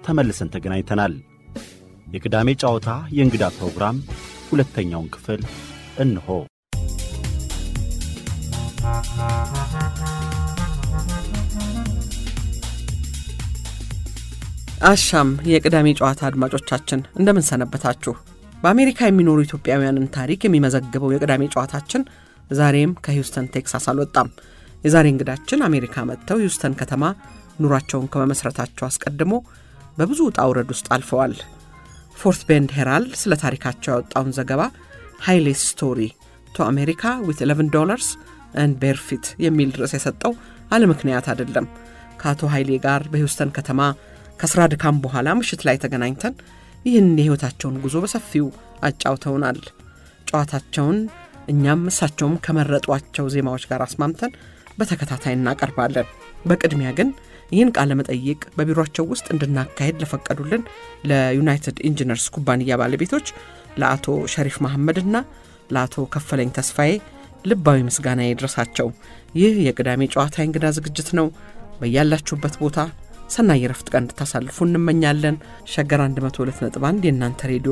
ተመልሰን ተገናኝተናል። የቅዳሜ ጨዋታ የእንግዳ ፕሮግራም ሁለተኛውን ክፍል እንሆ። አሻም የቅዳሜ ጨዋታ አድማጮቻችን እንደምን ሰነበታችሁ? በአሜሪካ የሚኖሩ ኢትዮጵያውያንን ታሪክ የሚመዘግበው የቅዳሜ ጨዋታችን ዛሬም ከሂውስተን ቴክሳስ አልወጣም። የዛሬ እንግዳችን አሜሪካ መጥተው ሂውስተን ከተማ ኑሯቸውን ከመመስረታቸው አስቀድሞ በብዙ ውጣ ውረድ ውስጥ አልፈዋል። ፎርት ቤንድ ሄራልድ ስለ ታሪካቸው ያወጣውን ዘገባ ሃይሌ ስቶሪ ቱ አሜሪካ ዊት 11 ዶላርስ አንድ ቤርፊት የሚል ርዕስ የሰጠው አለ ምክንያት አይደለም። ከአቶ ኃይሌ ጋር በሂውስተን ከተማ ከስራ ድካም በኋላ ምሽት ላይ ተገናኝተን ይህን የሕይወታቸውን ጉዞ በሰፊው አጫውተውናል። ጨዋታቸውን እኛም እሳቸውም ከመረጧቸው ዜማዎች ጋር አስማምተን በተከታታይ እናቀርባለን። በቅድሚያ ግን ይህን ቃለ መጠይቅ በቢሮቸው ውስጥ እንድናካሄድ ለፈቀዱልን ለዩናይትድ ኢንጂነርስ ኩባንያ ባለቤቶች ለአቶ ሸሪፍ መሐመድና ለአቶ ከፈለኝ ተስፋዬ ልባዊ ምስጋና ይድረሳቸው። ይህ የቅዳሜ ጨዋታ እንግዳ ዝግጅት ነው። በያላችሁበት ቦታ ሰናይ የረፍት ቀን እንድታሳልፉ እንመኛለን። ሸገር 102.1 የእናንተ ሬዲዮ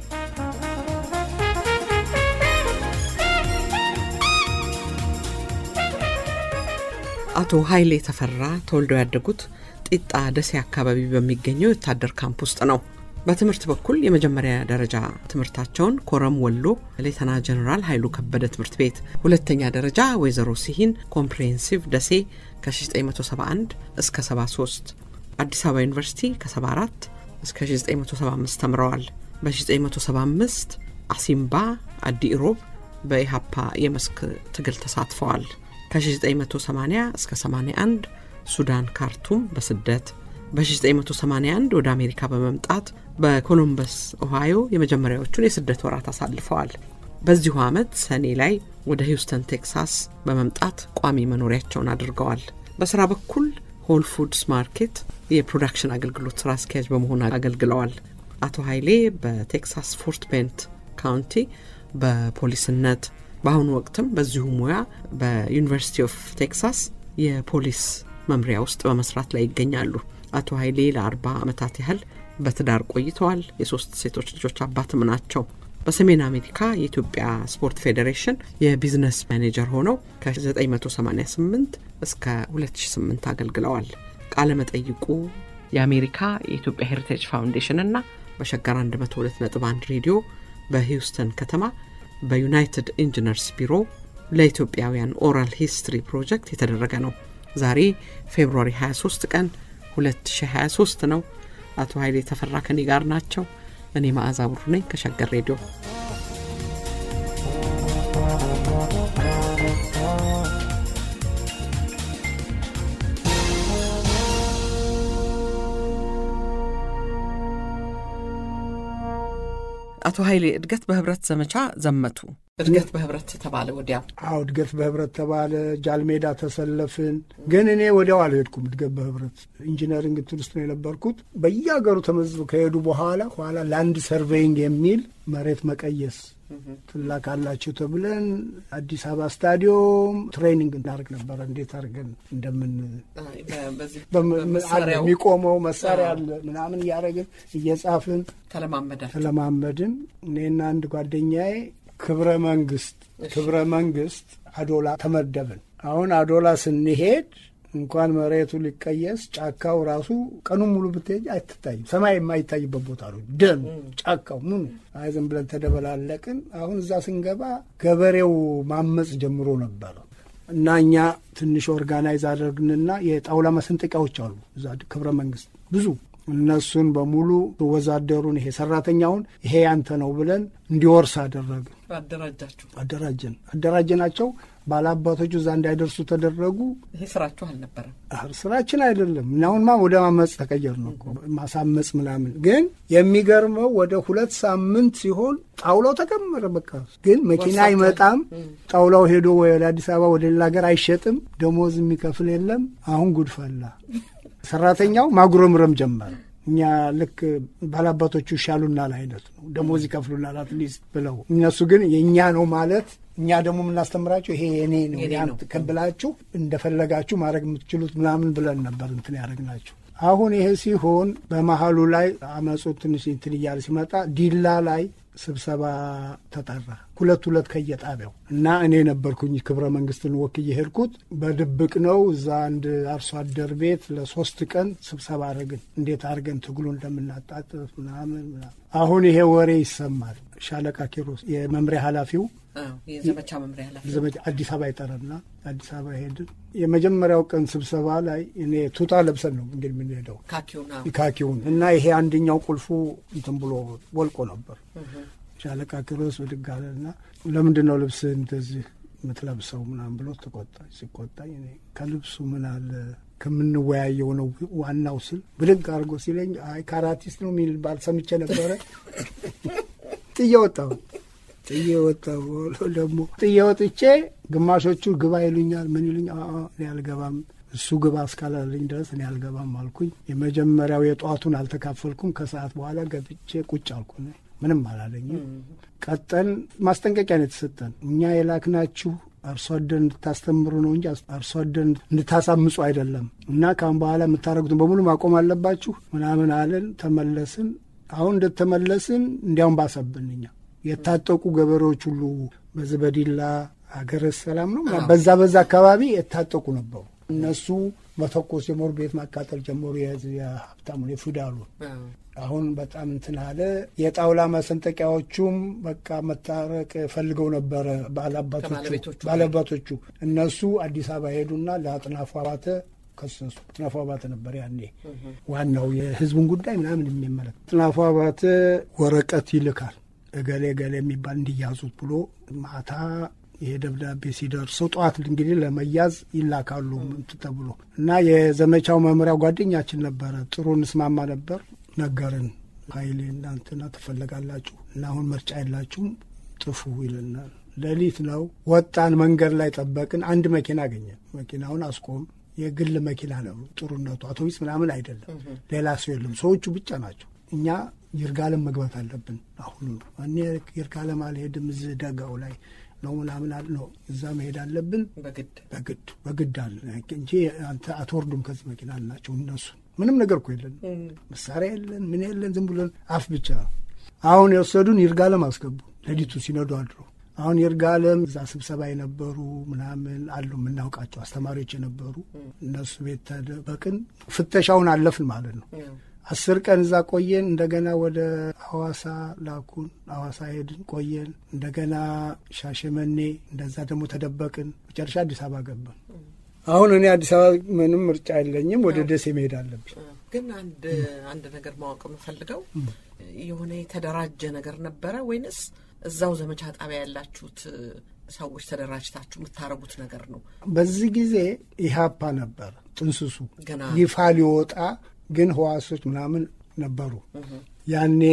አቶ ኃይሌ ተፈራ ተወልደው ያደጉት ጢጣ ደሴ አካባቢ በሚገኘው የወታደር ካምፕ ውስጥ ነው። በትምህርት በኩል የመጀመሪያ ደረጃ ትምህርታቸውን ኮረም ወሎ ሌተና ጀኔራል ኃይሉ ከበደ ትምህርት ቤት፣ ሁለተኛ ደረጃ ወይዘሮ ሲሂን ኮምፕሬሄንሲቭ ደሴ ከ1971 እስከ 73 አዲስ አበባ ዩኒቨርሲቲ ከ74 እስከ 1975 ተምረዋል። በ1975 አሲምባ አዲ ኢሮብ በኢሃፓ የመስክ ትግል ተሳትፈዋል። ከ1980 እስከ 81 ሱዳን ካርቱም በስደት በ1981 ወደ አሜሪካ በመምጣት በኮሎምበስ ኦሃዮ የመጀመሪያዎቹን የስደት ወራት አሳልፈዋል። በዚሁ ዓመት ሰኔ ላይ ወደ ሂውስተን ቴክሳስ በመምጣት ቋሚ መኖሪያቸውን አድርገዋል። በስራ በኩል ሆል ፉድስ ማርኬት የፕሮዳክሽን አገልግሎት ስራ አስኪያጅ በመሆን አገልግለዋል። አቶ ኃይሌ በቴክሳስ ፎርት ቤንት ካውንቲ በፖሊስነት በአሁኑ ወቅትም በዚሁ ሙያ በዩኒቨርሲቲ ኦፍ ቴክሳስ የፖሊስ መምሪያ ውስጥ በመስራት ላይ ይገኛሉ። አቶ ኃይሌ ለአርባ ዓመታት ያህል በትዳር ቆይተዋል። የሶስት ሴቶች ልጆች አባትም ናቸው። በሰሜን አሜሪካ የኢትዮጵያ ስፖርት ፌዴሬሽን የቢዝነስ ማኔጀር ሆነው ከ988 እስከ 2008 አገልግለዋል። ቃለ መጠይቁ የአሜሪካ የኢትዮጵያ ሄሪቴጅ ፋውንዴሽን እና በሸገር 102.1 ሬዲዮ በሂውስተን ከተማ በዩናይትድ ኢንጂነርስ ቢሮ ለኢትዮጵያውያን ኦራል ሂስትሪ ፕሮጀክት የተደረገ ነው። ዛሬ ፌብሩዋሪ 23 ቀን 2023 ነው። አቶ ኃይሌ ተፈራ ከኔ ጋር ናቸው። እኔ መዓዛ ብሩ ነኝ ከሸገር ሬዲዮ። አቶ ኃይሌ እድገት በህብረት ዘመቻ ዘመቱ። እድገት በህብረት ተባለ ወዲያው። አዎ እድገት በህብረት ተባለ። ጃልሜዳ ተሰለፍን። ግን እኔ ወዲያው አልሄድኩም። እድገት በህብረት ኢንጂነሪንግ እንትን ውስጥ ነው የነበርኩት። በየሀገሩ ተመዝበው ከሄዱ በኋላ ኋላ ላንድ ሰርቬይንግ የሚል መሬት መቀየስ ትላካላችሁ ተብለን አዲስ አበባ ስታዲዮም ትሬኒንግ እናደርግ ነበረ። እንዴት አድርገን እንደምን የሚቆመው መሳሪያ አለ ምናምን እያደረግን እየጻፍን ተለማመዳል ተለማመድን። እኔና አንድ ጓደኛዬ ክብረ መንግስት ክብረ መንግስት አዶላ ተመደብን። አሁን አዶላ ስንሄድ እንኳን መሬቱ ሊቀየስ ጫካው ራሱ ቀኑን ሙሉ ብትሄጅ አይትታይም። ሰማይ የማይታይበት ቦታ ነው። ደኑ፣ ጫካው ምኑ አይ ዝም ብለን ተደበላለቅን። አሁን እዛ ስንገባ ገበሬው ማመፅ ጀምሮ ነበረ እና እኛ ትንሽ ኦርጋናይዝ አደረግንና የጣውላ መሰንጠቂያዎች አሉ እዛ ክብረ መንግስት ብዙ እነሱን በሙሉ ወዛደሩን ይሄ ሰራተኛውን ይሄ ያንተ ነው ብለን እንዲወርስ አደረግን። አደራጃችሁ አደራጀን አደራጀናቸው። ባላባቶቹ እዛ እንዳይደርሱ ተደረጉ። ይሄ ስራችሁ አልነበረም። ስራችን አይደለም። እናሁንማ ወደ ማመፅ ተቀየር ነው እኮ ማሳመፅ ምናምን። ግን የሚገርመው ወደ ሁለት ሳምንት ሲሆን ጣውላው ተከመረ። በቃ ግን መኪና አይመጣም። ጣውላው ሄዶ ወደ አዲስ አበባ ወደ ሌላ ሀገር አይሸጥም። ደሞዝ የሚከፍል የለም። አሁን ጉድ ፈላ። ሰራተኛው ማጉረምረም ጀመረ። እኛ ልክ ባላባቶቹ ይሻሉናል አይነት ነው። ደሞዝ ይከፍሉናል አትሊስት ብለው እነሱ ግን የእኛ ነው ማለት እኛ ደግሞ የምናስተምራቸው ይሄ የኔ ነው ያን ተቀብላችሁ እንደፈለጋችሁ ማድረግ የምትችሉት ምናምን ብለን ነበር እንትን ያደረግናቸው። አሁን ይሄ ሲሆን በመሀሉ ላይ አመፁ ትንሽ እንትን እያለ ሲመጣ ዲላ ላይ ስብሰባ ተጠራ። ሁለት ሁለት ከየጣቢያው እና እኔ ነበርኩኝ ክብረ መንግስትን ወክዬ ሄድኩት። በድብቅ ነው። እዛ አንድ አርሶ አደር ቤት ለሶስት ቀን ስብሰባ አድርግን እንዴት አድርገን ትግሉ እንደምናጣጥፍ ምናምን ምናምን። አሁን ይሄ ወሬ ይሰማል። ሻለቃ ኪሮስ የመምሪያ ኃላፊው የዘመቻ መምሪያ ኃላፊ ዘመቻ አዲስ አበባ ይጠራና አዲስ አበባ ሄድን። የመጀመሪያው ቀን ስብሰባ ላይ እኔ ቱታ ለብሰን ነው እንግዲህ የምንሄደው ካኪውና ካኪውን እና ይሄ አንደኛው ቁልፉ እንትን ብሎ ወልቆ ነበር። ሻለቃ ኪሮስ ብድግ አለና ለምንድን ነው ልብስ እንደዚህ የምትለብሰው ምናምን ብሎ ተቆጣኝ። ሲቆጣኝ እኔ ከልብሱ ምን አለ ከምንወያየው ነው ዋናው ስል ብድግ አድርጎ ሲለኝ አይ ካራቲስት ነው የሚል ባል ሰምቼ ነበረ። ጥዬ ወጣሁ ጥዬ ወጣሁ። ደግሞ ጥዬ ወጥቼ ግማሾቹ ግባ ይሉኛል፣ ምን ይሉኛል። እኔ አልገባም እሱ ግባ እስካላለኝ ድረስ እኔ አልገባም አልኩኝ። የመጀመሪያው የጠዋቱን አልተካፈልኩም። ከሰዓት በኋላ ገብቼ ቁጭ አልኩ። ምንም አላለኝም። ቀጠን ማስጠንቀቂያ ነው የተሰጠን። እኛ የላክናችሁ አርሶ አደር እንድታስተምሩ ነው እንጂ አርሶ አደር እንድታሳምጹ አይደለም እና ካሁን በኋላ የምታደርጉትን በሙሉ ማቆም አለባችሁ ምናምን አለን። ተመለስን። አሁን እንደተመለስን እንዲያውም ባሰብን እኛ የታጠቁ ገበሬዎች ሁሉ በዚህ በዲላ ሀገረ ሰላም ነው በዛ በዛ አካባቢ የታጠቁ ነበሩ። እነሱ መተኮስ ጀመሩ፣ ቤት ማቃጠል ጀመሩ። የሀብታሙን የፊውዳሉን አሁን በጣም እንትን አለ። የጣውላ ማሰንጠቂያዎቹም በቃ መታረቅ ፈልገው ነበረ ባለአባቶቹ። እነሱ አዲስ አበባ ሄዱና ለአጥናፉ አባተ ከሰሱ። አጥናፉ አባተ ነበር ያኔ ዋናው የህዝቡን ጉዳይ ምናምን የሚመለከት። አጥናፉ አባተ ወረቀት ይልካል እገሌ እገሌ የሚባል እንዲያዙት ብሎ ማታ ይሄ ደብዳቤ ሲደርሰው ጠዋት እንግዲህ ለመያዝ ይላካሉ ተብሎ እና የዘመቻው መምሪያ ጓደኛችን ነበረ። ጥሩ እንስማማ ነበር። ነገርን ኃይሌ እናንትና ትፈለጋላችሁ እና አሁን ምርጫ የላችሁም ጥፉ ይልናል። ሌሊት ነው ወጣን። መንገድ ላይ ጠበቅን። አንድ መኪና አገኘን። መኪናውን አስቆም። የግል መኪና ነው። ጥሩነቱ አውቶቡስ ምናምን አይደለም። ሌላ ሰው የለም። ሰዎቹ ብቻ ናቸው። እኛ ይርጋለም መግባት አለብን። አሁኑ ነው እኔ ይርጋለም አልሄድም። እዚህ ደጋው ላይ ነው ምናምን አለ ነው እዛ መሄድ አለብን። በግድ በግድ በግድ አለ እንጂ አንተ አትወርዱም ከዚህ መኪና አልናቸው። እነሱ ምንም ነገር እኮ የለን፣ መሳሪያ የለን፣ ምን የለን፣ ዝም ብለን አፍ ብቻ ነው። አሁን የወሰዱን ይርጋለም አስገቡ። ሌሊቱ ሲነዱ አድሮ አሁን ይርጋለም እዛ ስብሰባ የነበሩ ምናምን አሉ የምናውቃቸው አስተማሪዎች የነበሩ እነሱ ቤት ተደበቅን። ፍተሻውን አለፍን ማለት ነው። አስር ቀን እዛ ቆየን። እንደገና ወደ ሐዋሳ ላኩን። ሐዋሳ ሄድን ቆየን። እንደገና ሻሸመኔ፣ እንደዛ ደግሞ ተደበቅን። መጨረሻ አዲስ አበባ ገባን። አሁን እኔ አዲስ አበባ ምንም ምርጫ የለኝም፣ ወደ ደሴ መሄድ አለብኝ። ግን አንድ አንድ ነገር ማወቅ የምፈልገው የሆነ የተደራጀ ነገር ነበረ ወይንስ እዛው ዘመቻ ጣቢያ ያላችሁት ሰዎች ተደራጅታችሁ የምታረጉት ነገር ነው? በዚህ ጊዜ ኢህአፓ ነበር ጥንስሱ ገና ይፋ ሊወጣ ግን ህዋሶች ምናምን ነበሩ። ያኔ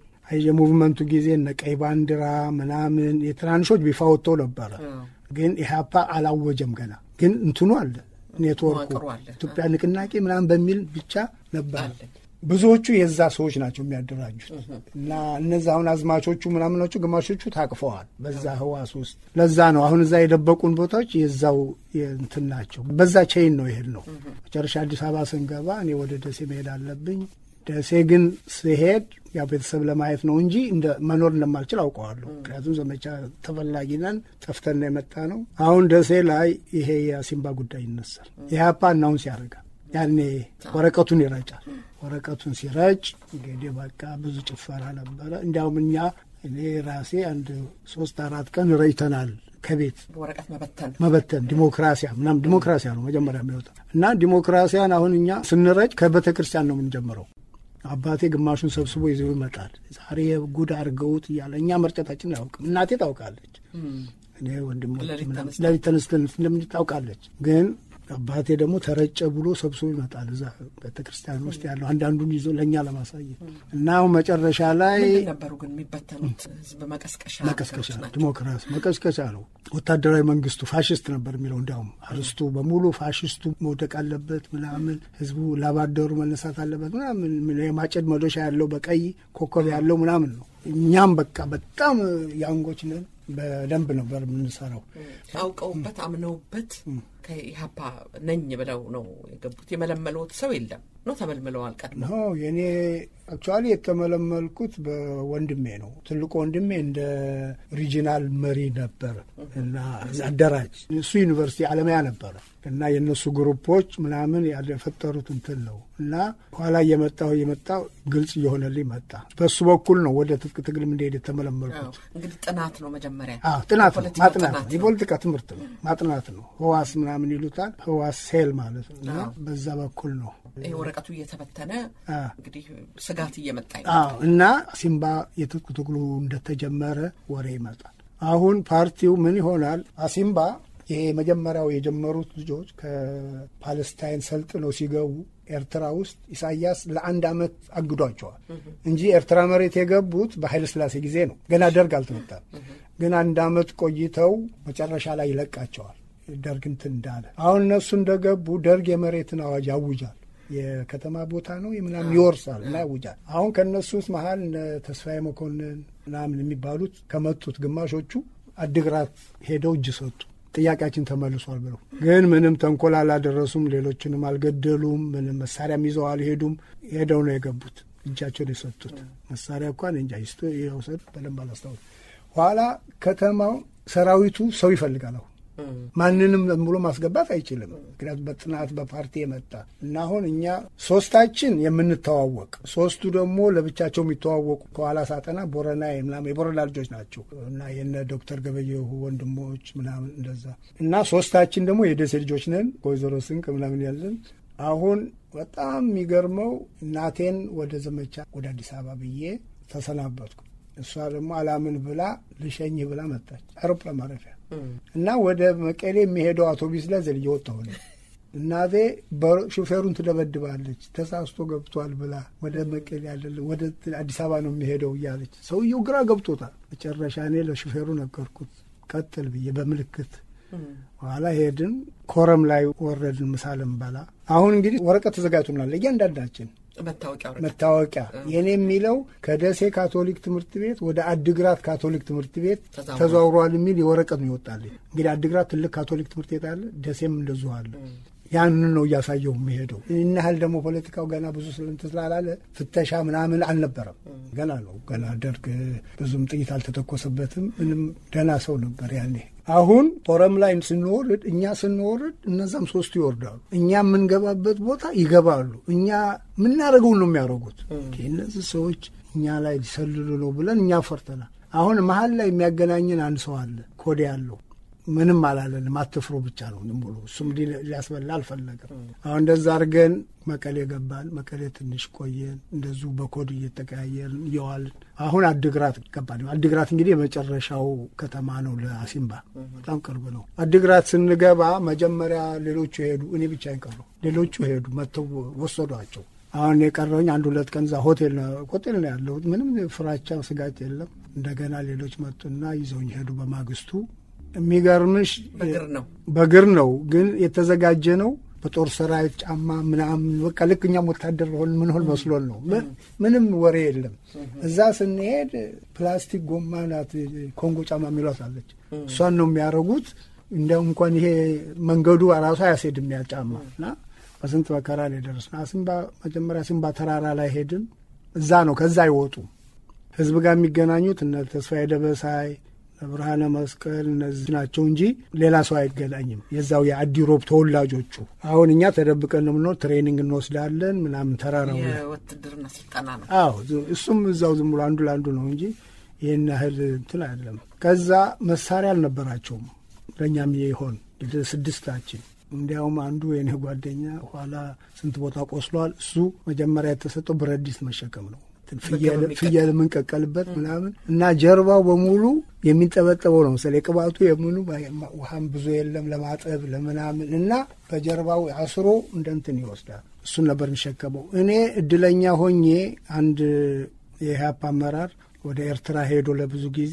የሙቭመንቱ ጊዜ እነ ቀይ ባንዲራ ምናምን የትናንሾች ቢፋ ወጥተው ነበረ። ግን ኢህአፓ አላወጀም ገና። ግን እንትኑ አለ ኔትወርኩ መዋቅሩ አለ። ኢትዮጵያ ንቅናቄ ምናምን በሚል ብቻ ነበር። አለ። ብዙዎቹ የዛ ሰዎች ናቸው የሚያደራጁት እና እነዚ አሁን አዝማቾቹ ምናምኖቹ ግማሾቹ ታቅፈዋል በዛ ህዋስ ውስጥ። ለዛ ነው አሁን እዛ የደበቁን ቦታዎች የዛው እንትን ናቸው። በዛ ቼይን ነው ይሄድ ነው። መጨረሻ አዲስ አበባ ስንገባ እኔ ወደ ደሴ መሄድ አለብኝ። ደሴ ግን ስሄድ ያው ቤተሰብ ለማየት ነው እንጂ እንደ መኖር እንደማልችል አውቀዋለሁ። ምክንያቱም ዘመቻ ተፈላጊ ነን፣ ጠፍተን ነው የመጣ ነው። አሁን ደሴ ላይ ይሄ የሲምባ ጉዳይ ይነሳል። ኢህአፓ እናውንስ ያደርጋል። ያኔ ወረቀቱን ይረጫል። ወረቀቱን ሲረጭ እንግዲህ በቃ ብዙ ጭፈራ ነበረ። እንዲያውም እኛ እኔ ራሴ አንድ ሶስት አራት ቀን ረጭተናል ከቤት ወረቀት መበተን መበተን ዲሞክራሲያ ምናምን ዲሞክራሲያ ነው መጀመሪያ የሚወጣ እና ዲሞክራሲያን አሁን እኛ ስንረጭ ከቤተ ክርስቲያን ነው የምንጀምረው። አባቴ ግማሹን ሰብስቦ ይዘው ይመጣል። ዛሬ ጉድ አድርገውት እያለ እኛ መርጨታችን አያውቅም። እናቴ ታውቃለች፣ እኔ ወንድሞች ሌሊት ምናምን ተነስተን- ሌሊት ተነስተን እንደምን ታውቃለች። ግን አባቴ ደግሞ ተረጨ ብሎ ሰብስቦ ይመጣል። እዛ ቤተ ክርስቲያን ውስጥ ያለው አንዳንዱን ይዞ ለእኛ ለማሳየት እና አሁን መጨረሻ ላይ ምንድን ነበሩ ግን የሚበተኑት ህዝብ መቀስቀሻ መቀስቀሻ ነገሮች ናቸው? ዲሞክራሲ መቀስቀሻ ነው። ወታደራዊ መንግስቱ ፋሽስት ነበር የሚለው እንዲያውም አርስቱ በሙሉ ፋሽስቱ መውደቅ አለበት ምናምን፣ ህዝቡ ላባደሩ መነሳት አለበት ምናምን፣ የማጨድ መዶሻ ያለው በቀይ ኮከብ ያለው ምናምን ነው። እኛም በቃ በጣም ያንጎች ነን። በደንብ ነበር የምንሰራው። አውቀውበት አምነውበት ከኢህአፓ ነኝ ብለው ነው የገቡት። የመለመሉት ሰው የለም። ነው ተመልምለዋል? ቀድሞ ኖ የእኔ አክቹዋሊ የተመለመልኩት በወንድሜ ነው። ትልቁ ወንድሜ እንደ ሪጂናል መሪ ነበር እና አደራጅ እሱ ዩኒቨርሲቲ አለማያ ነበረ እና የእነሱ ግሩፖች ምናምን የፈጠሩት እንትን ነው እና ኋላ እየመጣሁ እየመጣሁ ግልጽ እየሆነልኝ መጣ። በሱ በኩል ነው ወደ ትጥቅ ትግል እንደሄድ የተመለመልኩት። እንግዲህ ጥናት ነው መጀመሪያ አዎ ጥናት ነው፣ የፖለቲካ ማጥናት ጥናት ነው፣ ነው። የፖለቲካ ትምህርት ነው፣ ማጥናት ነው። ህዋስ ምናምን ይሉታል። ህዋስ ሴል ማለት ነው እና አዎ። በዛ በኩል ነው ይሄ ወረቀቱ እየተበተነ አ እንግዲህ ስጋት እየመጣ አዎ እና ሲምባ የትጥቅ ትግሉ እንደተጀመረ ወሬ ይመጣል። አሁን ፓርቲው ምን ይሆናል? አሲምባ ይሄ መጀመሪያው የጀመሩት ልጆች ከፓለስታይን ሰልጥነው ሲገቡ ኤርትራ ውስጥ ኢሳያስ ለአንድ ዓመት አግዷቸዋል እንጂ ኤርትራ መሬት የገቡት በኃይለ ሥላሴ ጊዜ ነው። ገና ደርግ አልተመጣም። ግን አንድ ዓመት ቆይተው መጨረሻ ላይ ይለቃቸዋል። ደርግ እንትን እንዳለ አሁን እነሱ እንደገቡ ደርግ የመሬትን አዋጅ ያውጃል። የከተማ ቦታ ነው የምናምን ይወርሳል እና ያውጃል። አሁን ከእነሱ ውስጥ መሀል እነ ተስፋዬ መኮንን ምናምን የሚባሉት ከመጡት ግማሾቹ አድግራት ሄደው እጅ ሰጡ። ጥያቄያችን ተመልሷል ብለው ግን ምንም ተንኮል አላደረሱም። ሌሎችንም አልገደሉም። ምንም መሳሪያም ይዘው አልሄዱም። ሄደው ነው የገቡት። እጃቸውን የሰጡት መሳሪያ እንኳን እንጃ ይስጡ የውሰዱ በደንብ አላስታውስ። ኋላ ከተማው ሰራዊቱ ሰው ይፈልጋል አሁን ማንንም ዝም ብሎ ማስገባት አይችልም። ምክንያቱም በጥናት በፓርቲ የመጣ እና አሁን እኛ ሶስታችን የምንተዋወቅ ሶስቱ ደግሞ ለብቻቸው የሚተዋወቁ ከኋላ ሳጠና ቦረና ምናምን የቦረና ልጆች ናቸው እና የነ ዶክተር ገበየሁ ወንድሞች ምናምን እንደዛ እና ሶስታችን ደግሞ የደሴ ልጆች ነን። ከወይዘሮ ስንቅ ምናምን ያለን አሁን በጣም የሚገርመው እናቴን ወደ ዘመቻ ወደ አዲስ አበባ ብዬ ተሰናበትኩ። እሷ ደግሞ አላምን ብላ ልሸኝህ ብላ መጣች አውሮፕላን ማረፊያ እና ወደ መቀሌ የሚሄደው አውቶቢስ ላይ ዘልዬ ወጣሁ። እኔ እናቴ ሹፌሩን ትደበድባለች ተሳስቶ ገብቷል ብላ ወደ መቀሌ ያለ ወደ አዲስ አበባ ነው የሚሄደው እያለች ሰውየው ግራ ገብቶታል። መጨረሻ እኔ ለሹፌሩ ነገርኩት ቀጥል ብዬ በምልክት በኋላ ሄድን። ኮረም ላይ ወረድን። ምሳ ልንበላ አሁን እንግዲህ ወረቀት ተዘጋጅቶናል እያንዳንዳችን መታወቂያ ወረቀት መታወቂያ የኔ የሚለው ከደሴ ካቶሊክ ትምህርት ቤት ወደ አድግራት ካቶሊክ ትምህርት ቤት ተዛውሯል። ተዘዋውሯል የሚል የወረቀት ነው ይወጣልኝ። እንግዲህ አድግራት ትልቅ ካቶሊክ ትምህርት ቤት አለ፣ ደሴም እንደዚሁ አለ። ያንን ነው እያሳየው የሚሄደው። ይህን ያህል ደግሞ ፖለቲካው ገና ብዙ ስልንት ስላላለ ፍተሻ ምናምን አልነበረም። ገና ነው ገና ደርግ ብዙም ጥይት አልተተኮሰበትም። ምንም ደህና ሰው ነበር ያኔ። አሁን ፎረም ላይ ስንወርድ እኛ ስንወርድ እነዛም ሶስቱ ይወርዳሉ። እኛ የምንገባበት ቦታ ይገባሉ። እኛ የምናደርገውን ነው የሚያደርጉት። እነዚህ ሰዎች እኛ ላይ ሊሰልሉ ነው ብለን እኛ ፈርተናል። አሁን መሀል ላይ የሚያገናኝን አንድ ሰው አለ ኮዴ ያለው ምንም አላለንም። አትፍሩ ብቻ ነው ዝም ብሎ እሱም ሊ- ሊያስበላ አልፈለገም። አሁን እንደዛ አድርገን መቀሌ ገባን። መቀሌ ትንሽ ቆየን። እንደዚሁ በኮድ እየተቀያየርን እየዋልን አሁን አድግራት ገባን። አድግራት እንግዲህ የመጨረሻው ከተማ ነው ለአሲምባ በጣም ቅርብ ነው። አድግራት ስንገባ መጀመሪያ ሌሎቹ ሄዱ፣ እኔ ብቻ ቀረሁ። ሌሎቹ ሄዱ፣ መጥተው ወሰዷቸው። አሁን የቀረውኝ አንድ ሁለት ቀን እዛ ሆቴል ነው ሆቴል ነው ያለሁት። ምንም ፍራቻ ስጋት የለም። እንደገና ሌሎች መጡና ይዘውኝ ሄዱ በማግስቱ የሚገርምሽ በእግር ነው በእግር ነው ግን የተዘጋጀ ነው። በጦር ሰራዊት ጫማ ምናምን በቃ ልክ እኛም ወታደር ሆን ምን ሆን መስሎን ነው። ም- ምንም ወሬ የለም። እዛ ስንሄድ ፕላስቲክ ጎማ ናት ኮንጎ ጫማ የሚሏት አለች። እሷን ነው የሚያደርጉት። እንደው እንኳን ይሄ መንገዱ ራሱ አያስሄድም ያ ጫማ እና በስንት መከራ ላይ ደረስን። አሲምባ መጀመሪያ አሲምባ ተራራ ላይ ሄድን። እዛ ነው ከዛ አይወጡም ህዝብ ጋር የሚገናኙት እነ ተስፋዬ ደበሳይ ብርሃነ መስቀል እነዚህ ናቸው እንጂ ሌላ ሰው አይገናኝም። የዛው የአዲሮብ ተወላጆቹ አሁን እኛ ተደብቀን ነው የምንኖር። ትሬኒንግ እንወስዳለን ምናምን ተራራው ላይ የውትድርና ስልጠና ነው። አዎ ዝ- እሱም እዛው ዝም ብሎ አንዱ ለአንዱ ነው እንጂ ይህን ያህል እንትን አይደለም። ከዛ መሳሪያ አልነበራቸውም ለእኛም ይሆን ስድስታችን። እንዲያውም አንዱ የኔ ጓደኛ ኋላ ስንት ቦታ ቆስሏል። እሱ መጀመሪያ የተሰጠው ብረት ድስት መሸከም ነው እንትን ፍየል በቅርብ ፍየል የምንቀቀልበት ምናምን እና ጀርባው በሙሉ የሚንጠበጠበው ነው መሰለኝ የቅባቱ የምኑ ውሃም ብዙ የለም ለማጠብ ለምናምን እና በጀርባው አስሮ እንደ እንትን ይወስዳል። እሱን ነበር የሚሸከመው። እኔ እድለኛ ሆኜ አንድ የኢህአፓ አመራር ወደ ኤርትራ ሄዶ ለብዙ ጊዜ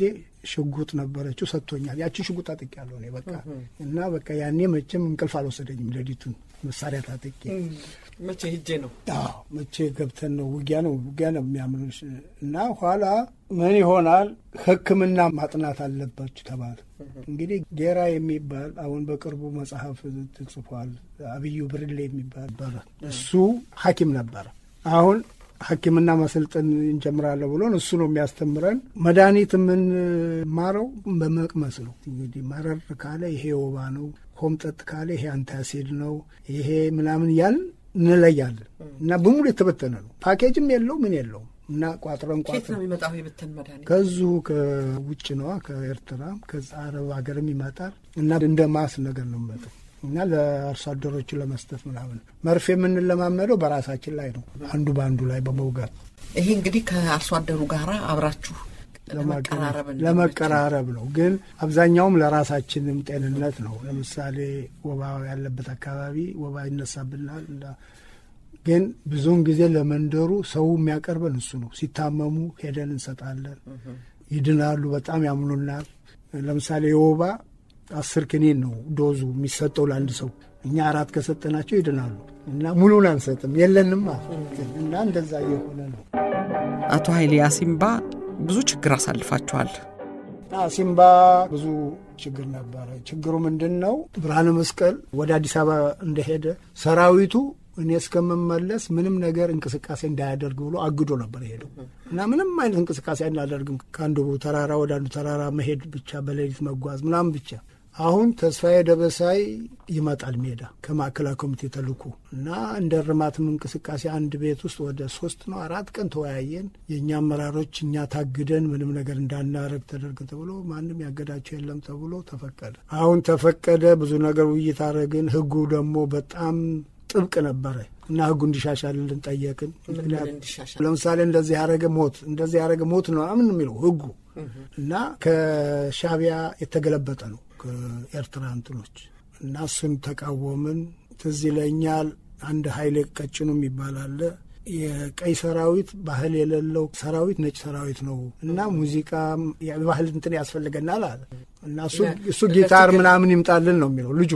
ሽጉጥ ነበረችው ሰጥቶኛል። ያችን ሽጉጥ አጥቄያለሁ እኔ በቃ እና በቃ ያኔ መቼም እንቅልፍ አልወሰደኝም። ሌሊቱን መሳሪያ ታጥቄ መቼ ሂጄ ነው አዎ መቼ ገብተን ነው ውጊያ ነው ውጊያ ነው የሚያምኑሽ እና ኋላ ምን ይሆናል ሕክምና ማጥናት አለባችሁ ተባለ። እንግዲህ ጌራ የሚባል አሁን በቅርቡ መጽሐፍ ተጽፏል። አብዩ ብርሌ የሚባል ነበረ። እሱ ሐኪም ነበረ። አሁን ሐኪምና ማሰልጠን እንጀምራለን ብሎን እሱ ነው የሚያስተምረን። መድኃኒት የምንማረው በመቅመስ ነው። እንግዲህ መረር ካለ ይሄ ወባ ነው፣ ሆምጠጥ ካለ ይሄ አንታሲድ ነው፣ ይሄ ምናምን እያልን እንለያለን እና በሙሉ የተበተነ ነው። ፓኬጅም የለው ምን የለውም እና ቋጥረን ኬት ነው ቋጥረን የሚመጣው የብትን መድኃኒት? ከዚሁ ከውጭ ነዋ ከኤርትራም ከዛ አረብ ሀገርም ይመጣል እና እንደ ማስ ነገር ነው የሚመጣው እና ለአርሶ አደሮቹ ለመስጠት ምናምን መርፌ የምንለማመደው በራሳችን ላይ ነው፣ አንዱ በአንዱ ላይ በመውጋት ይሄ እንግዲህ ከአርሶ አደሩ ጋር አብራችሁ ለመቀራረብ እንዲመች ለመቀራረብ ነው። ግን አብዛኛውም ለራሳችንም ጤንነት ነው። ለምሳሌ ወባ ያለበት አካባቢ ወባ ይነሳብናል። እንዳ- ግን ብዙውን ጊዜ ለመንደሩ ሰው የሚያቀርበን እሱ ነው። ሲታመሙ ሄደን እንሰጣለን። ይድናሉ። በጣም ያምኑናል። ለምሳሌ የወባ አስር ክኒን ነው ዶዙ የሚሰጠው ለአንድ ሰው። እኛ አራት ከሰጠናቸው ይድናሉ እና ሙሉን አንሰጥም የለንም እና እንደዛ እየሆነ ነው። አቶ ኃይሌ አሲምባ ብዙ ችግር አሳልፋችኋል። ሲምባ ብዙ ችግር ነበረ። ችግሩ ምንድን ነው? ብርሃነ መስቀል ወደ አዲስ አበባ እንደሄደ ሰራዊቱ እኔ እስከምመለስ ምንም ነገር እንቅስቃሴ እንዳያደርግ ብሎ አግዶ ነበር የሄደው እና ምንም አይነት እንቅስቃሴ አናደርግም። ከአንዱ ተራራ ወደ አንዱ ተራራ መሄድ ብቻ፣ በሌሊት መጓዝ ምናምን ብቻ። አሁን ተስፋዬ ደበሳይ ይመጣል ሜዳ ከማዕከላዊ ኮሚቴ ተልኮ እና እንደ እርማትም እንቅስቃሴ አንድ ቤት ውስጥ ወደ ሶስት ነው አራት ቀን ተወያየን። የእኛ አመራሮች እኛ ታግደን ምንም ነገር እንዳናረግ ተደርግ ተብሎ ማንም ያገዳቸው የለም ተብሎ ተፈቀደ። አሁን ተፈቀደ። ብዙ ነገር ውይይት አረግን። ህጉ ደግሞ በጣም ጥብቅ ነበረ እና ህጉ እንዲሻሻልልን ጠየቅን። ምን ምን ምክንያቱም እንዲሻሻል ለምሳሌ እንደዚህ ያደረገ ሞት እንደዚህ ያደረገ ሞት ነው ምን የሚለው ህጉ እና ከሻቢያ የተገለበጠ ነው ከኤርትራ እንትኖች እና እሱን ተቃወምን። ትዝ ይለኛል አንድ ኃይሌ ቀጭኑ የሚባል አለ የቀይ ሰራዊት ባህል የሌለው ሰራዊት ነጭ ሰራዊት ነው እና ሙዚቃ የባህል እንትን ያስፈልገናል አለ እና እሱ እሱ ጊታር ምናምን ይምጣልን ነው የሚለው ልጁ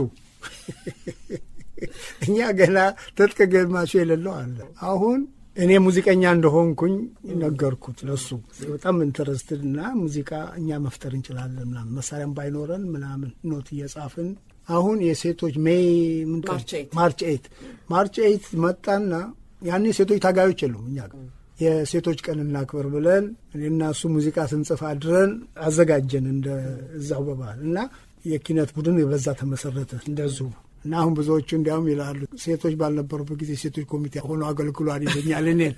እኛ ገና ትጥቅ ገማቹ የሌለው አለ። አሁን እኔ ሙዚቀኛ እንደሆንኩኝ ነገርኩት ለሱ በጣም ኢንተረስትድ እና ሙዚቃ እኛ መፍጠር እንችላለን ምናምን መሳሪያም ባይኖረን ምናምን ኖት እየጻፍን አሁን የሴቶች ሜይ ምን ቀን? ማርች ኤይት። ማርች ኤይት ማርች ኤይት መጣና ያኔ ሴቶች ታጋዮች የሉም እኛ ጋር የሴቶች ቀን እናክብር ብለን እኔና እሱ ሙዚቃ ስንጽፍ አድረን አዘጋጀን እንደ እዛው በባህል እና የኪነት ቡድን በዛ ተመሰረተ እንደዚሁ እና አሁን ብዙዎቹ እንዲያውም ይላሉ ሴቶች ባልነበሩበት ጊዜ ሴቶች ኮሚቴ ሆኖ አገልግሏል ይለኛል እኔን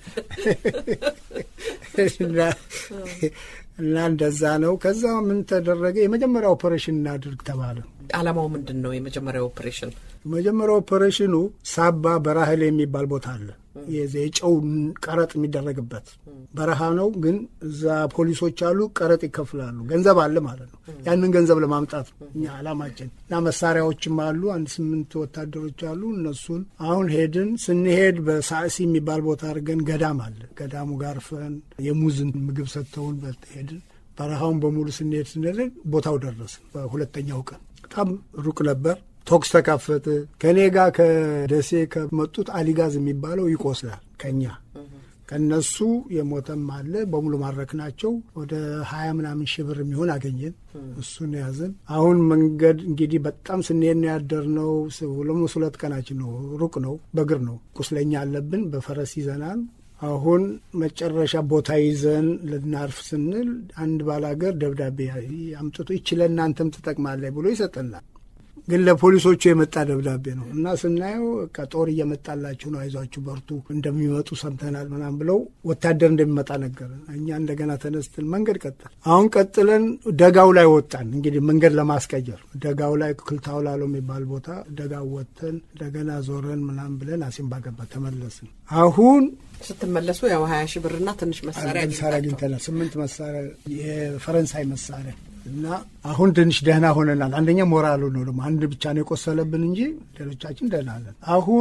እና- እና እንደዛ ነው። ከዛ ምን ተደረገ? የመጀመሪያ ኦፐሬሽን እናድርግ ተባለ። ዓላማው ምንድን ነው? የመጀመሪያው ኦፕሬሽን መጀመሪያ ኦፐሬሽኑ ሳባ በራህል የሚባል ቦታ አለ። የዚ- የጨው ቀረጥ የሚደረግበት በረሃ ነው፣ ግን እዛ ፖሊሶች አሉ፣ ቀረጥ ይከፍላሉ። ገንዘብ አለ ማለት ነው። ያንን ገንዘብ ለማምጣት ነው እኛ አላማችን እና መሳሪያዎችም አሉ። አንድ ስምንት ወታደሮች አሉ። እነሱን አሁን ሄድን። ስንሄድ በሳዕሲ የሚባል ቦታ አድርገን ገዳም አለ። ገዳሙ ጋርፈን የሙዝን ምግብ ሰጥተውን በልተ ሄድን። በረሃውን በሙሉ ስንሄድ ስንሄድ ቦታው ደረስን። በሁለተኛው ቀን በጣም ሩቅ ነበር። ቶክስ ተካፈተ። ከእኔ ጋር ከደሴ ከመጡት አሊጋዝ የሚባለው ይቆስላል ከኛ ከነሱ የሞተም አለ። በሙሉ ማድረክ ናቸው። ወደ ሀያ ምናምን ሺህ ብር የሚሆን አገኘን። እሱን ያዝን። አሁን መንገድ እንግዲህ በጣም ስንሄድ ነው ያደርነው። ሁለት ሁለት ቀናችን ነው። ሩቅ ነው። በእግር ነው። ቁስለኛ አለብን። በፈረስ ይዘናል። አሁን መጨረሻ ቦታ ይዘን ልናርፍ ስንል አንድ ባላገር ደብዳቤ አምጥቶ ይች ለእናንተም ትጠቅማለች ብሎ ይሰጠናል። ግን ለፖሊሶቹ የመጣ ደብዳቤ ነው እና ስናየው በቃ ጦር እየመጣላችሁ ነው፣ አይዟችሁ በርቱ፣ እንደሚመጡ ሰምተናል ምናምን ብለው ወታደር እንደሚመጣ ነገር እኛ እንደገና ተነስተን መንገድ ቀጠል። አሁን ቀጥለን ደጋው ላይ ወጣን። እንግዲህ መንገድ ለማስቀየር ደጋው ላይ ክልታው ላለው የሚባል ቦታ ደጋው ወጥተን እንደገና ዞረን ምናምን ብለን አሲምባ ገባ ተመለስን። አሁን ስትመለሱ ያው ሀያ ሺህ ብርና ትንሽ መሳሪያ መሳሪያ አግኝታችኋል። አግኝተናል። ስምንት መሳሪያ የፈረንሳይ መሳሪያ እና አሁን ትንሽ ደህና ሆነናል። አንደኛ ሞራሉ ነው ደግሞ አንድ ብቻ ነው የቆሰለብን እንጂ ሌሎቻችን ደህና ነን። አሁን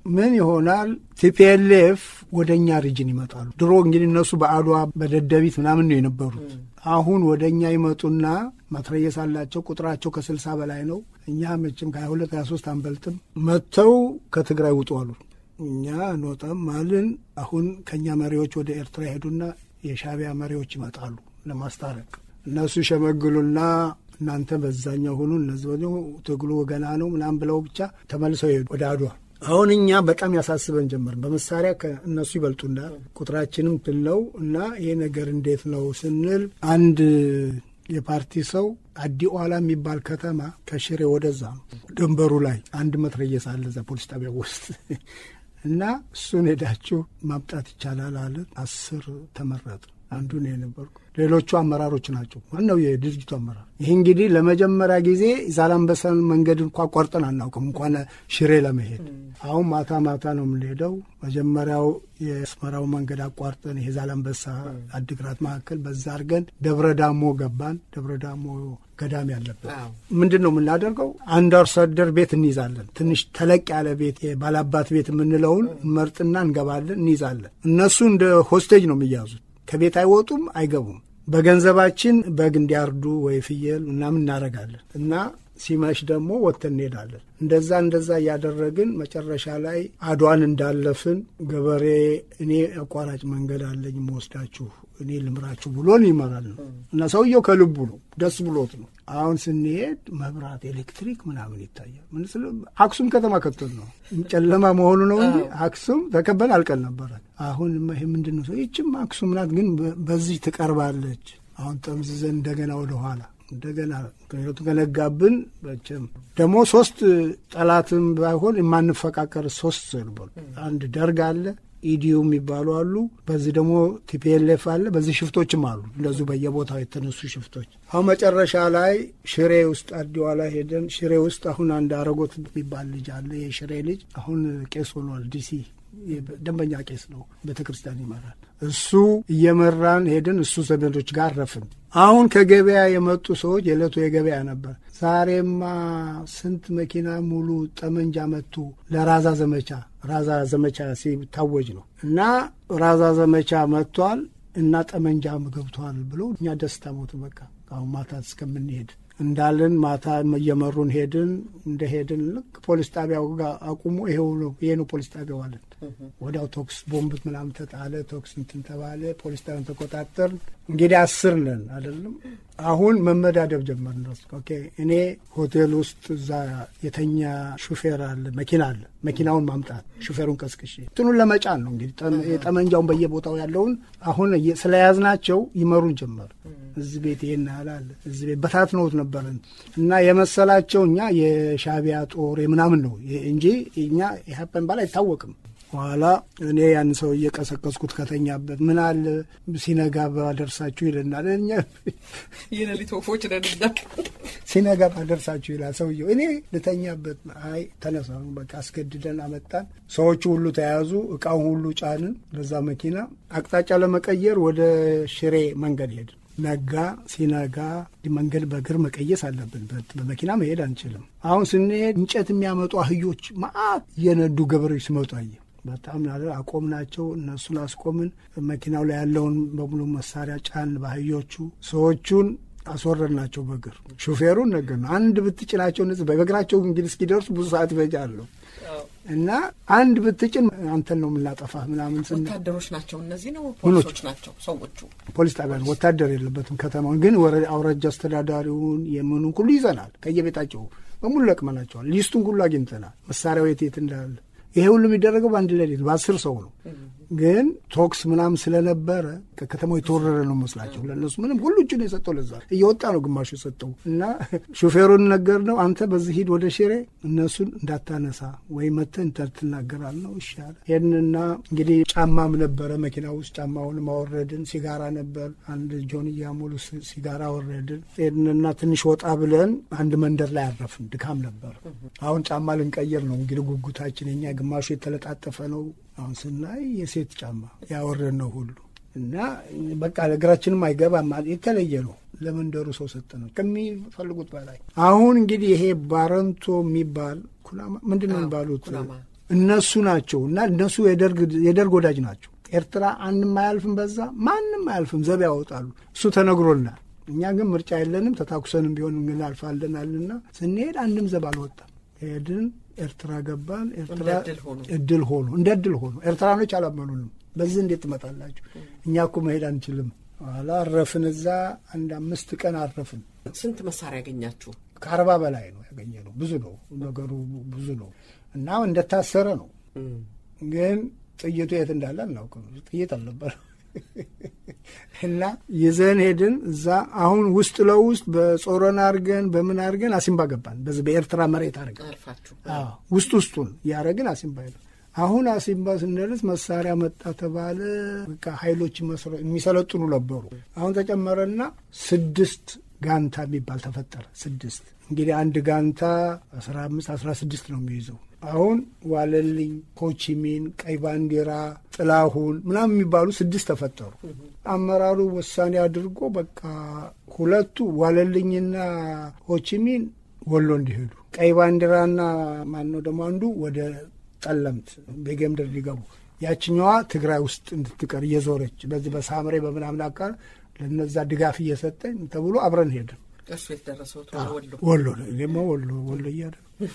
ምን ይሆናል? ቲፒኤልኤፍ ወደ እኛ ሪጅን ይመጣሉ። ድሮ እንግዲህ እነሱ በአድዋ በደደቢት ምናምን ነው የነበሩት። አሁን ወደ እኛ ይመጡና መትረየስ አላቸው። ቁጥራቸው ከስልሳ በላይ ነው። እኛ መቼም ከሀያ ሁለት ሀያ ሶስት አንበልጥም። መጥተው ከትግራይ ውጡ አሉ። እኛ እንወጣም አልን። አሁን ከእኛ መሪዎች ወደ ኤርትራ ሄዱና የሻዕቢያ መሪዎች ይመጣሉ ለማስታረቅ። እነሱ ሸመግሉና እናንተ በዛኛው ሁኑ፣ እነዚህ ወዲሁ ትግሉ ገና ነው ምናምን ብለው ብቻ ተመልሰው ሄዱ ወደ አድዋ። አሁን እኛ በጣም ያሳስበን ጀመር። በመሳሪያ ከእነሱ ይበልጡና ቁጥራችንም ትለው እና ይሄ ነገር እንዴት ነው ስንል አንድ የፓርቲ ሰው አዲ ኋላ የሚባል ከተማ ከሽሬ ወደዛ ነው ድንበሩ ላይ አንድ መትረየስ አለ እዛ ፖሊስ ጣቢያ ውስጥ እና እሱን ሄዳችሁ ማምጣት ይቻላል አለን። አስር ተመረጥ አንዱ ነው የነበርኩ። ሌሎቹ አመራሮች ናቸው። ዋናው የድርጅቱ አመራር። ይህ እንግዲህ ለመጀመሪያ ጊዜ ዛላንበሳን መንገድ እንኳ ቆርጠን አናውቅም፣ እንኳን ሽሬ ለመሄድ። አሁን ማታ ማታ ነው የምንሄደው። መጀመሪያው የአስመራው መንገድ አቋርጠን ይሄ ዛላንበሳ አድግራት መካከል በዛ አድርገን ደብረ ዳሞ ገባን። ደብረ ዳሞ ገዳም ያለበት ምንድን ነው የምናደርገው? አንድ አርሶ አደር ቤት እንይዛለን። ትንሽ ተለቅ ያለ ቤት የባላባት ቤት የምንለውን መርጥና እንገባለን፣ እንይዛለን። እነሱ እንደ ሆስቴጅ ነው የሚያዙት። ከቤት አይወጡም፣ አይገቡም። በገንዘባችን በግ እንዲያርዱ ወይ ፍየል ምናምን እናደርጋለን እና ሲመሽ ደግሞ ወጥተን እንሄዳለን። እንደዛ እንደዛ እያደረግን መጨረሻ ላይ አድዋን እንዳለፍን ገበሬ እኔ አቋራጭ መንገድ አለኝ መወስዳችሁ እኔ ልምራችሁ ብሎን ይመራል ነው እና ሰውየው ከልቡ ነው፣ ደስ ብሎት ነው። አሁን ስንሄድ መብራት፣ ኤሌክትሪክ ምናምን ይታያል። ምን ስለ አክሱም ከተማ ከተል ነው ጨለማ መሆኑ ነው እንጂ አክሱም ተከበል አልቀል ነበረ። አሁን ይሄ ምንድን ነው ሰው ይችም አክሱም ናት፣ ግን በዚህ ትቀርባለች። አሁን ጠምዝዘን እንደገና ወደኋላ እንደገና ምክንያቱ ከነጋብን በቸም ደግሞ ሶስት ጠላትም ባይሆን የማንፈቃቀር ሶስት ነበሩ። አንድ ደርግ አለ፣ ኢዲዩ የሚባሉ አሉ። በዚህ ደግሞ ቲፒኤልኤፍ አለ። በዚህ ሽፍቶችም አሉ እንደዚሁ በየቦታው የተነሱ ሽፍቶች። አሁን መጨረሻ ላይ ሽሬ ውስጥ አዲዋ ላይ ሄደን ሽሬ ውስጥ አሁን አንድ አረጎት የሚባል ልጅ አለ። የሽሬ ልጅ አሁን ቄስ ሆኗል። ዲሲ ደንበኛ ቄስ ነው። ቤተ ክርስቲያን ይመራል። እሱ እየመራን ሄድን። እሱ ዘመዶች ጋር ረፍን። አሁን ከገበያ የመጡ ሰዎች የዕለቱ የገበያ ነበር። ዛሬማ ስንት መኪና ሙሉ ጠመንጃ መቱ ለራዛ ዘመቻ ራዛ ዘመቻ ሲታወጅ ነው እና ራዛ ዘመቻ መጥቷል እና ጠመንጃም ገብቷል ብሎ እኛ ደስታ ሞቱ። በቃ አሁን ማታ እስከምንሄድ እንዳልን ማታ እየመሩን ሄድን። እንደ ሄድን ልክ ፖሊስ ጣቢያው ጋር አቁሙ፣ ይሄው ነው ይሄ ነው ፖሊስ ጣቢያው አለን። ወዲያው ቶክስ ቦምብ ምናምን ተጣለ። ቶክስ እንትን ተባለ። ፖሊስ ጣቢያን ተቆጣጠርን። እንግዲህ አስር ነን አይደለም። አሁን መመዳደብ ጀመርን። ኦኬ እኔ ሆቴል ውስጥ እዛ የተኛ ሹፌር አለ፣ መኪና አለ። መኪናውን ማምጣት ሹፌሩን ቀስቅሼ እንትኑን ለመጫን ነው እንግዲህ የጠመንጃውን በየቦታው ያለውን አሁን ስለያዝናቸው ይመሩን ጀመር። እዚህ ቤት ይሄን ያህል አለ፣ እዚህ ቤት በታትነውት ነበረን እና የመሰላቸው እኛ የሻዕቢያ ጦር ምናምን ነው እንጂ እኛ ኢህአፓን ባል አይታወቅም። በኋላ እኔ ያን ሰው እየቀሰቀስኩት ከተኛበት ምን አለ ሲነጋ ባደርሳችሁ ይለናል። እኛ የሌሊት ወፎች ነን እኛ። ሲነጋ ባደርሳችሁ ይላል ሰውየው። እኔ ልተኛበት። አይ ተነሳ፣ በቃ አስገድደን አመጣን። ሰዎቹ ሁሉ ተያዙ፣ እቃውን ሁሉ ጫንን በዛ መኪና። አቅጣጫ ለመቀየር ወደ ሽሬ መንገድ ሄድን። ነጋ። ሲነጋ መንገድ በእግር መቀየስ አለብን። በመኪና መሄድ አንችልም። አሁን ስንሄድ እንጨት የሚያመጡ አህዮች ማአት እየነዱ ገበሬዎች ሲመጡ አየ። በጣም አቆም ናቸው። እነሱን አስቆምን። መኪናው ላይ ያለውን በሙሉ መሳሪያ ጫን በአህዮቹ። ሰዎቹን አስወረድ ናቸው በእግር ሹፌሩን ነገር ነው። አንድ ብትጭናቸው እነዚህ በእግራቸው እንግዲህ እስኪደርሱ ብዙ ሰዓት ይፈጃሉ እና አንድ ብትጭን አንተን ነው የምናጠፋህ ምናምን ስን ወታደሮች ናቸው እነዚህ ነው ፖሊሶች ናቸው ሰዎቹ። ፖሊስ ጣቢያ ነው፣ ወታደር የለበትም። ከተማውን ግን አውራጃ አስተዳዳሪውን የምኑን ሁሉ ይዘናል። ከየቤታቸው በሙሉ ለቅመናቸዋል። ሊስቱን ሁሉ አግኝተናል። መሳሪያው የት የት እንዳለ ይሄ ሁሉ የሚደረገው በአንድ ሌሊት በአስር ሰው ነው። ግን ቶክስ ምናምን ስለነበረ ከከተማው የተወረረ ነው መስላቸው ለእነሱ ምንም ሁሉ እጁን የሰጠው ለዛ እየወጣ ነው ግማሹ የሰጠው እና ሹፌሩን ነገር ነው አንተ በዚህ ሂድ ወደ ሽሬ እነሱን እንዳታነሳ ወይ መተህ እንትን ትናገራል ነው ይሻለ ሄድንና እንግዲህ ጫማም ነበረ መኪና ውስጥ ጫማውን ማወረድን ሲጋራ ነበር አንድ ጆንያ ሙሉ ሲጋራ ወረድን ሄድንና ትንሽ ወጣ ብለን አንድ መንደር ላይ አረፍን ድካም ነበር አሁን ጫማ ልንቀይር ነው እንግዲህ ጉጉታችን የኛ ግማሹ የተለጣጠፈ ነው አሁን ስናይ የሴት ጫማ ያወረድ ነው ሁሉ እና በቃ እግራችንም አይገባም። የተለየ ነው። ለመንደሩ ሰው ሰጠ ነው ከሚፈልጉት በላይ። አሁን እንግዲህ ይሄ ባረንቶ የሚባል ኩናማ ምንድን ነው የሚባሉት እነሱ ናቸው እና እነሱ የደርግ ወዳጅ ናቸው። ኤርትራ አንድም አያልፍም፣ በዛ ማንም አያልፍም፣ ዘብ ያወጣሉ። እሱ ተነግሮናል። እኛ ግን ምርጫ የለንም፣ ተታኩሰንም ቢሆን እናልፋለን አልና ስንሄድ አንድም ዘብ አልወጣም። ሄድን፣ ኤርትራ ገባን። ኤርትራ እድል ሆኖ እንደ እድል ሆኖ ኤርትራኖች አላመኑንም። በዚህ እንዴት ትመጣላችሁ? እኛ እኮ መሄድ አንችልም። ኋላ አረፍን። እዛ አንድ አምስት ቀን አረፍን። ስንት መሳሪያ ያገኛችሁ? ከአርባ በላይ ነው ያገኘ ነው። ብዙ ነው ነገሩ፣ ብዙ ነው እና እንደታሰረ ነው። ግን ጥይቱ የት እንዳለ አናውቅም። ጥይት አልነበረ እና ይዘን ሄድን። እዛ አሁን ውስጥ ለውስጥ በጾረና አድርገን በምን አድርገን አሲምባ ገባን። በዚህ በኤርትራ መሬት አድርገን ውስጥ ውስጡን እያደረግን አሲምባ ሄደ። አሁን አሲምባ ስንደርስ መሳሪያ መጣ ተባለ። በቃ ኃይሎች የሚሰለጥኑ ነበሩ። አሁን ተጨመረና ስድስት ጋንታ የሚባል ተፈጠረ። ስድስት እንግዲህ አንድ ጋንታ አስራ አምስት አስራ ስድስት ነው የሚይዘው። አሁን ዋለልኝ፣ ሆቺሚን፣ ቀይ ባንዲራ፣ ጥላሁን ምናምን የሚባሉ ስድስት ተፈጠሩ። አመራሩ ውሳኔ አድርጎ በቃ ሁለቱ ዋለልኝና ሆቺሚን ወሎ እንዲሄዱ፣ ቀይ ባንዲራና ማነው ደግሞ አንዱ ወደ ጠለምት በጌምድር ሊገቡ፣ ያችኛዋ ትግራይ ውስጥ እንድትቀር እየዞረች በዚህ በሳምሬ በምናምን አካል ለነዛ ድጋፍ እየሰጠኝ ተብሎ አብረን ሄድን። እሱ የተደረሰው ወሎ ደግሞ ወሎ ወሎ እያደ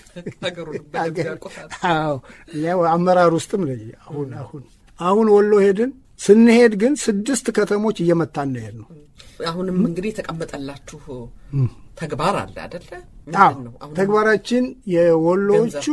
አመራር ውስጥም አሁን አሁን አሁን ወሎ ሄድን። ስንሄድ ግን ስድስት ከተሞች እየመታን ነው ሄድ ነው። አሁንም እንግዲህ የተቀመጠላችሁ ተግባር አለ አደለ? ተግባራችን የወሎዎቹ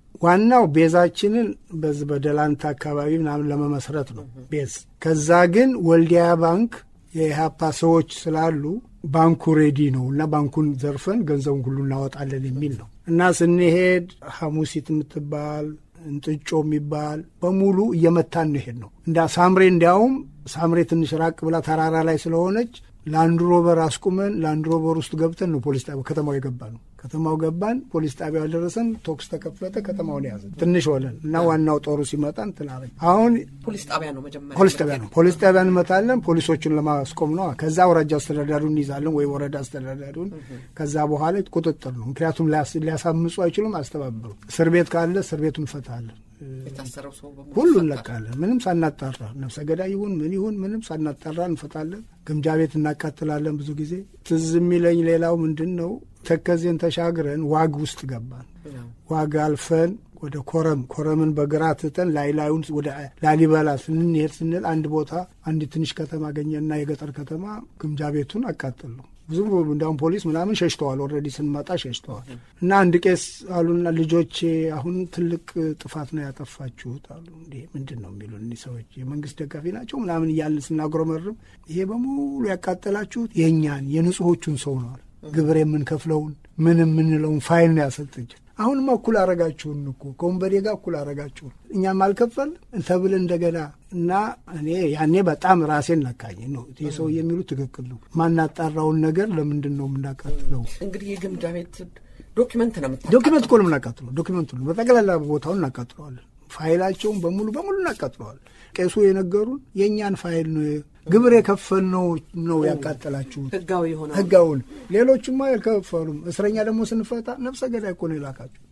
ዋናው ቤዛችንን በዚህ በደላንታ አካባቢ ምናምን ለመመስረት ነው ቤዝ። ከዛ ግን ወልዲያ ባንክ የኢህአፓ ሰዎች ስላሉ ባንኩ ሬዲ ነው እና ባንኩን ዘርፈን ገንዘቡን ሁሉ እናወጣለን የሚል ነው እና ስንሄድ ሐሙሲት የምትባል እንጥጮ የሚባል በሙሉ እየመታን እንሄድ ነው። እንዳ ሳምሬ እንዲያውም ሳምሬ ትንሽ ራቅ ብላ ተራራ ላይ ስለሆነች ላንድሮበር አስቁመን ላንድሮበር ውስጥ ገብተን ነው ፖሊስ ጣቢያ ከተማው የገባ ነው። ከተማው ገባን፣ ፖሊስ ጣቢያው ደረሰን፣ ቶክስ ተከፈተ፣ ከተማውን ያዘን። ትንሽ ሆነን እና ዋናው ጦሩ ሲመጣ እንትን አለ። አሁን ፖሊስ ጣቢያ ነው መጀመሪያ ፖሊስ ጣቢያ ነው። ፖሊስ ጣቢያ እንመታለን፣ ፖሊሶቹን ለማስቆም ነው። ከዛ ወረጃ አስተዳዳሪውን እንይዛለን ወይ ወረዳ አስተዳዳሪውን። ከዛ በኋላ ቁጥጥር ነው። ምክንያቱም ሊያሳምፁ አይችሉም፣ አስተባብሩ። እስር ቤት ካለ እስር ቤቱን እንፈታለን። የታሰረው ሰው በሙሉ ሁሉ እንለቃለን። ምንም ሳናጣራ ነፍሰ ገዳይ ይሁን ምን ይሁን ምንም ሳናጣራ እንፈታለን። ግምጃ ቤት እናቃጥላለን። ብዙ ጊዜ ትዝ የሚለኝ ሌላው ምንድን ነው ተከዜን ተሻግረን ዋግ ውስጥ ገባን። ዋግ አልፈን ወደ ኮረም ኮረምን በግራ ትተን ላይ ላዩን ወደ ላሊበላ ስንሄድ ስንል አንድ ቦታ አንድ ትንሽ ከተማ አገኘና የገጠር ከተማ ግምጃ ቤቱን አቃጠል ነው። ብዙ እንዲያውም ፖሊስ ምናምን ሸሽተዋል። ኦልሬዲ ስንመጣ ሸሽተዋል። እና አንድ ቄስ አሉና ልጆቼ አሁን ትልቅ ጥፋት ነው ያጠፋችሁት አሉ። እንዴ ምንድን ነው የሚሉ እኒህ ሰዎች የመንግስት ደጋፊ ናቸው ምናምን እያልን ስናጉረመርም ይሄ በሙሉ ያቃጠላችሁት የእኛን የንጹሖቹን ሰው ነዋል ግብር የምንከፍለውን ምን የምንለውን ፋይል ነው ያሰጠችን። አሁንማ እኩል አረጋችሁን እኮ ከወንበዴ ጋር እኩል አረጋችሁን እኛም አልከፈል ተብል እንደገና እና እኔ ያኔ በጣም ራሴን ነካኝ ነው ይህ ሰው የሚሉት ትክክል ነው። ማናጣራውን ነገር ለምንድን ነው የምናቃጥለው? እንግዲህ የግምጃ ቤት ዶኪመንት ነው የምታ ዶኪመንት እኮ ነው የምናቃጥለው። ዶኪመንቱ ነው በጠቅላላ ቦታውን እናቃጥለዋለን። ፋይላቸውን በሙሉ በሙሉ እናቃጥለዋለን። ቄሱ የነገሩን የእኛን ፋይል ነው ግብር የከፈልነው ነው ያቃጠላችሁት። ህጋዊ የሆነ ህጋውን ሌሎቹማ ያልከፈሉም። እስረኛ ደግሞ ስንፈታ ነፍሰ ገዳይ እኮ ነው የላካችሁ።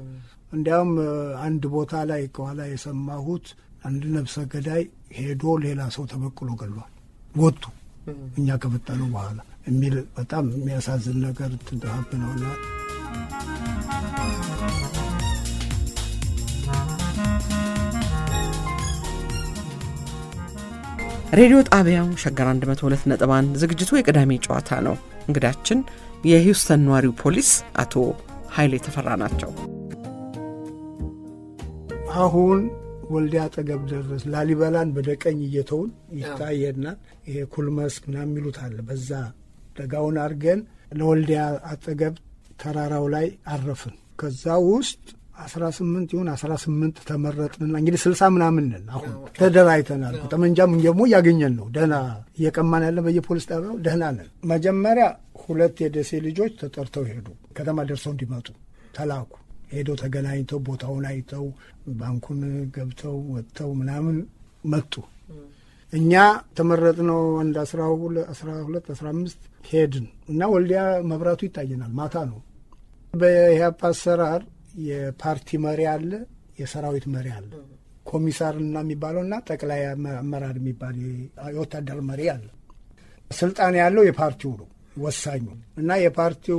እንዲያውም አንድ ቦታ ላይ ከኋላ የሰማሁት አንድ ነፍሰ ገዳይ ሄዶ ሌላ ሰው ተበቅሎ ገሏል። ወጡ እኛ ከፈታነው በኋላ የሚል በጣም የሚያሳዝን ነገር ትንትሀብ ነውና ሬዲዮ ጣቢያው ሸገር 102 ነጥብ 1 ዝግጅቱ የቅዳሜ ጨዋታ ነው። እንግዳችን የሂውስተን ነዋሪው ፖሊስ አቶ ኃይሌ ተፈራ ናቸው። አሁን ወልዲያ አጠገብ ደረስ። ላሊበላን በደቀኝ እየተውን ይታየናል። ይሄ ኩልመስክ ምናምን የሚሉት አለ። በዛ ደጋውን አድርገን ለወልዲያ አጠገብ ተራራው ላይ አረፍን። ከዛ ውስጥ አስራ ስምንት ይሁን አስራ ስምንት ተመረጥንና እንግዲህ ስልሳ ምናምን ነን። አሁን ተደራጅተናል። ጠመንጃም ደግሞ እያገኘን ነው። ደህና እየቀማን ያለን በየፖሊስ ጣቢያው ደህና ነን። መጀመሪያ ሁለት የደሴ ልጆች ተጠርተው ሄዱ። ከተማ ደርሰው እንዲመጡ ተላኩ። ሄደው ተገናኝተው ቦታውን አይተው ባንኩን ገብተው ወጥተው ምናምን መጡ። እኛ ተመረጥነው አንድ አስራ ሁለት አስራ አምስት ሄድን እና ወልዲያ መብራቱ ይታየናል። ማታ ነው። በኢህአፓ አሰራር የፓርቲ መሪ አለ፣ የሰራዊት መሪ አለ። ኮሚሳርና የሚባለውና ጠቅላይ አመራር የሚባል የወታደር መሪ አለ። ስልጣን ያለው የፓርቲው ነው ወሳኙ እና የፓርቲው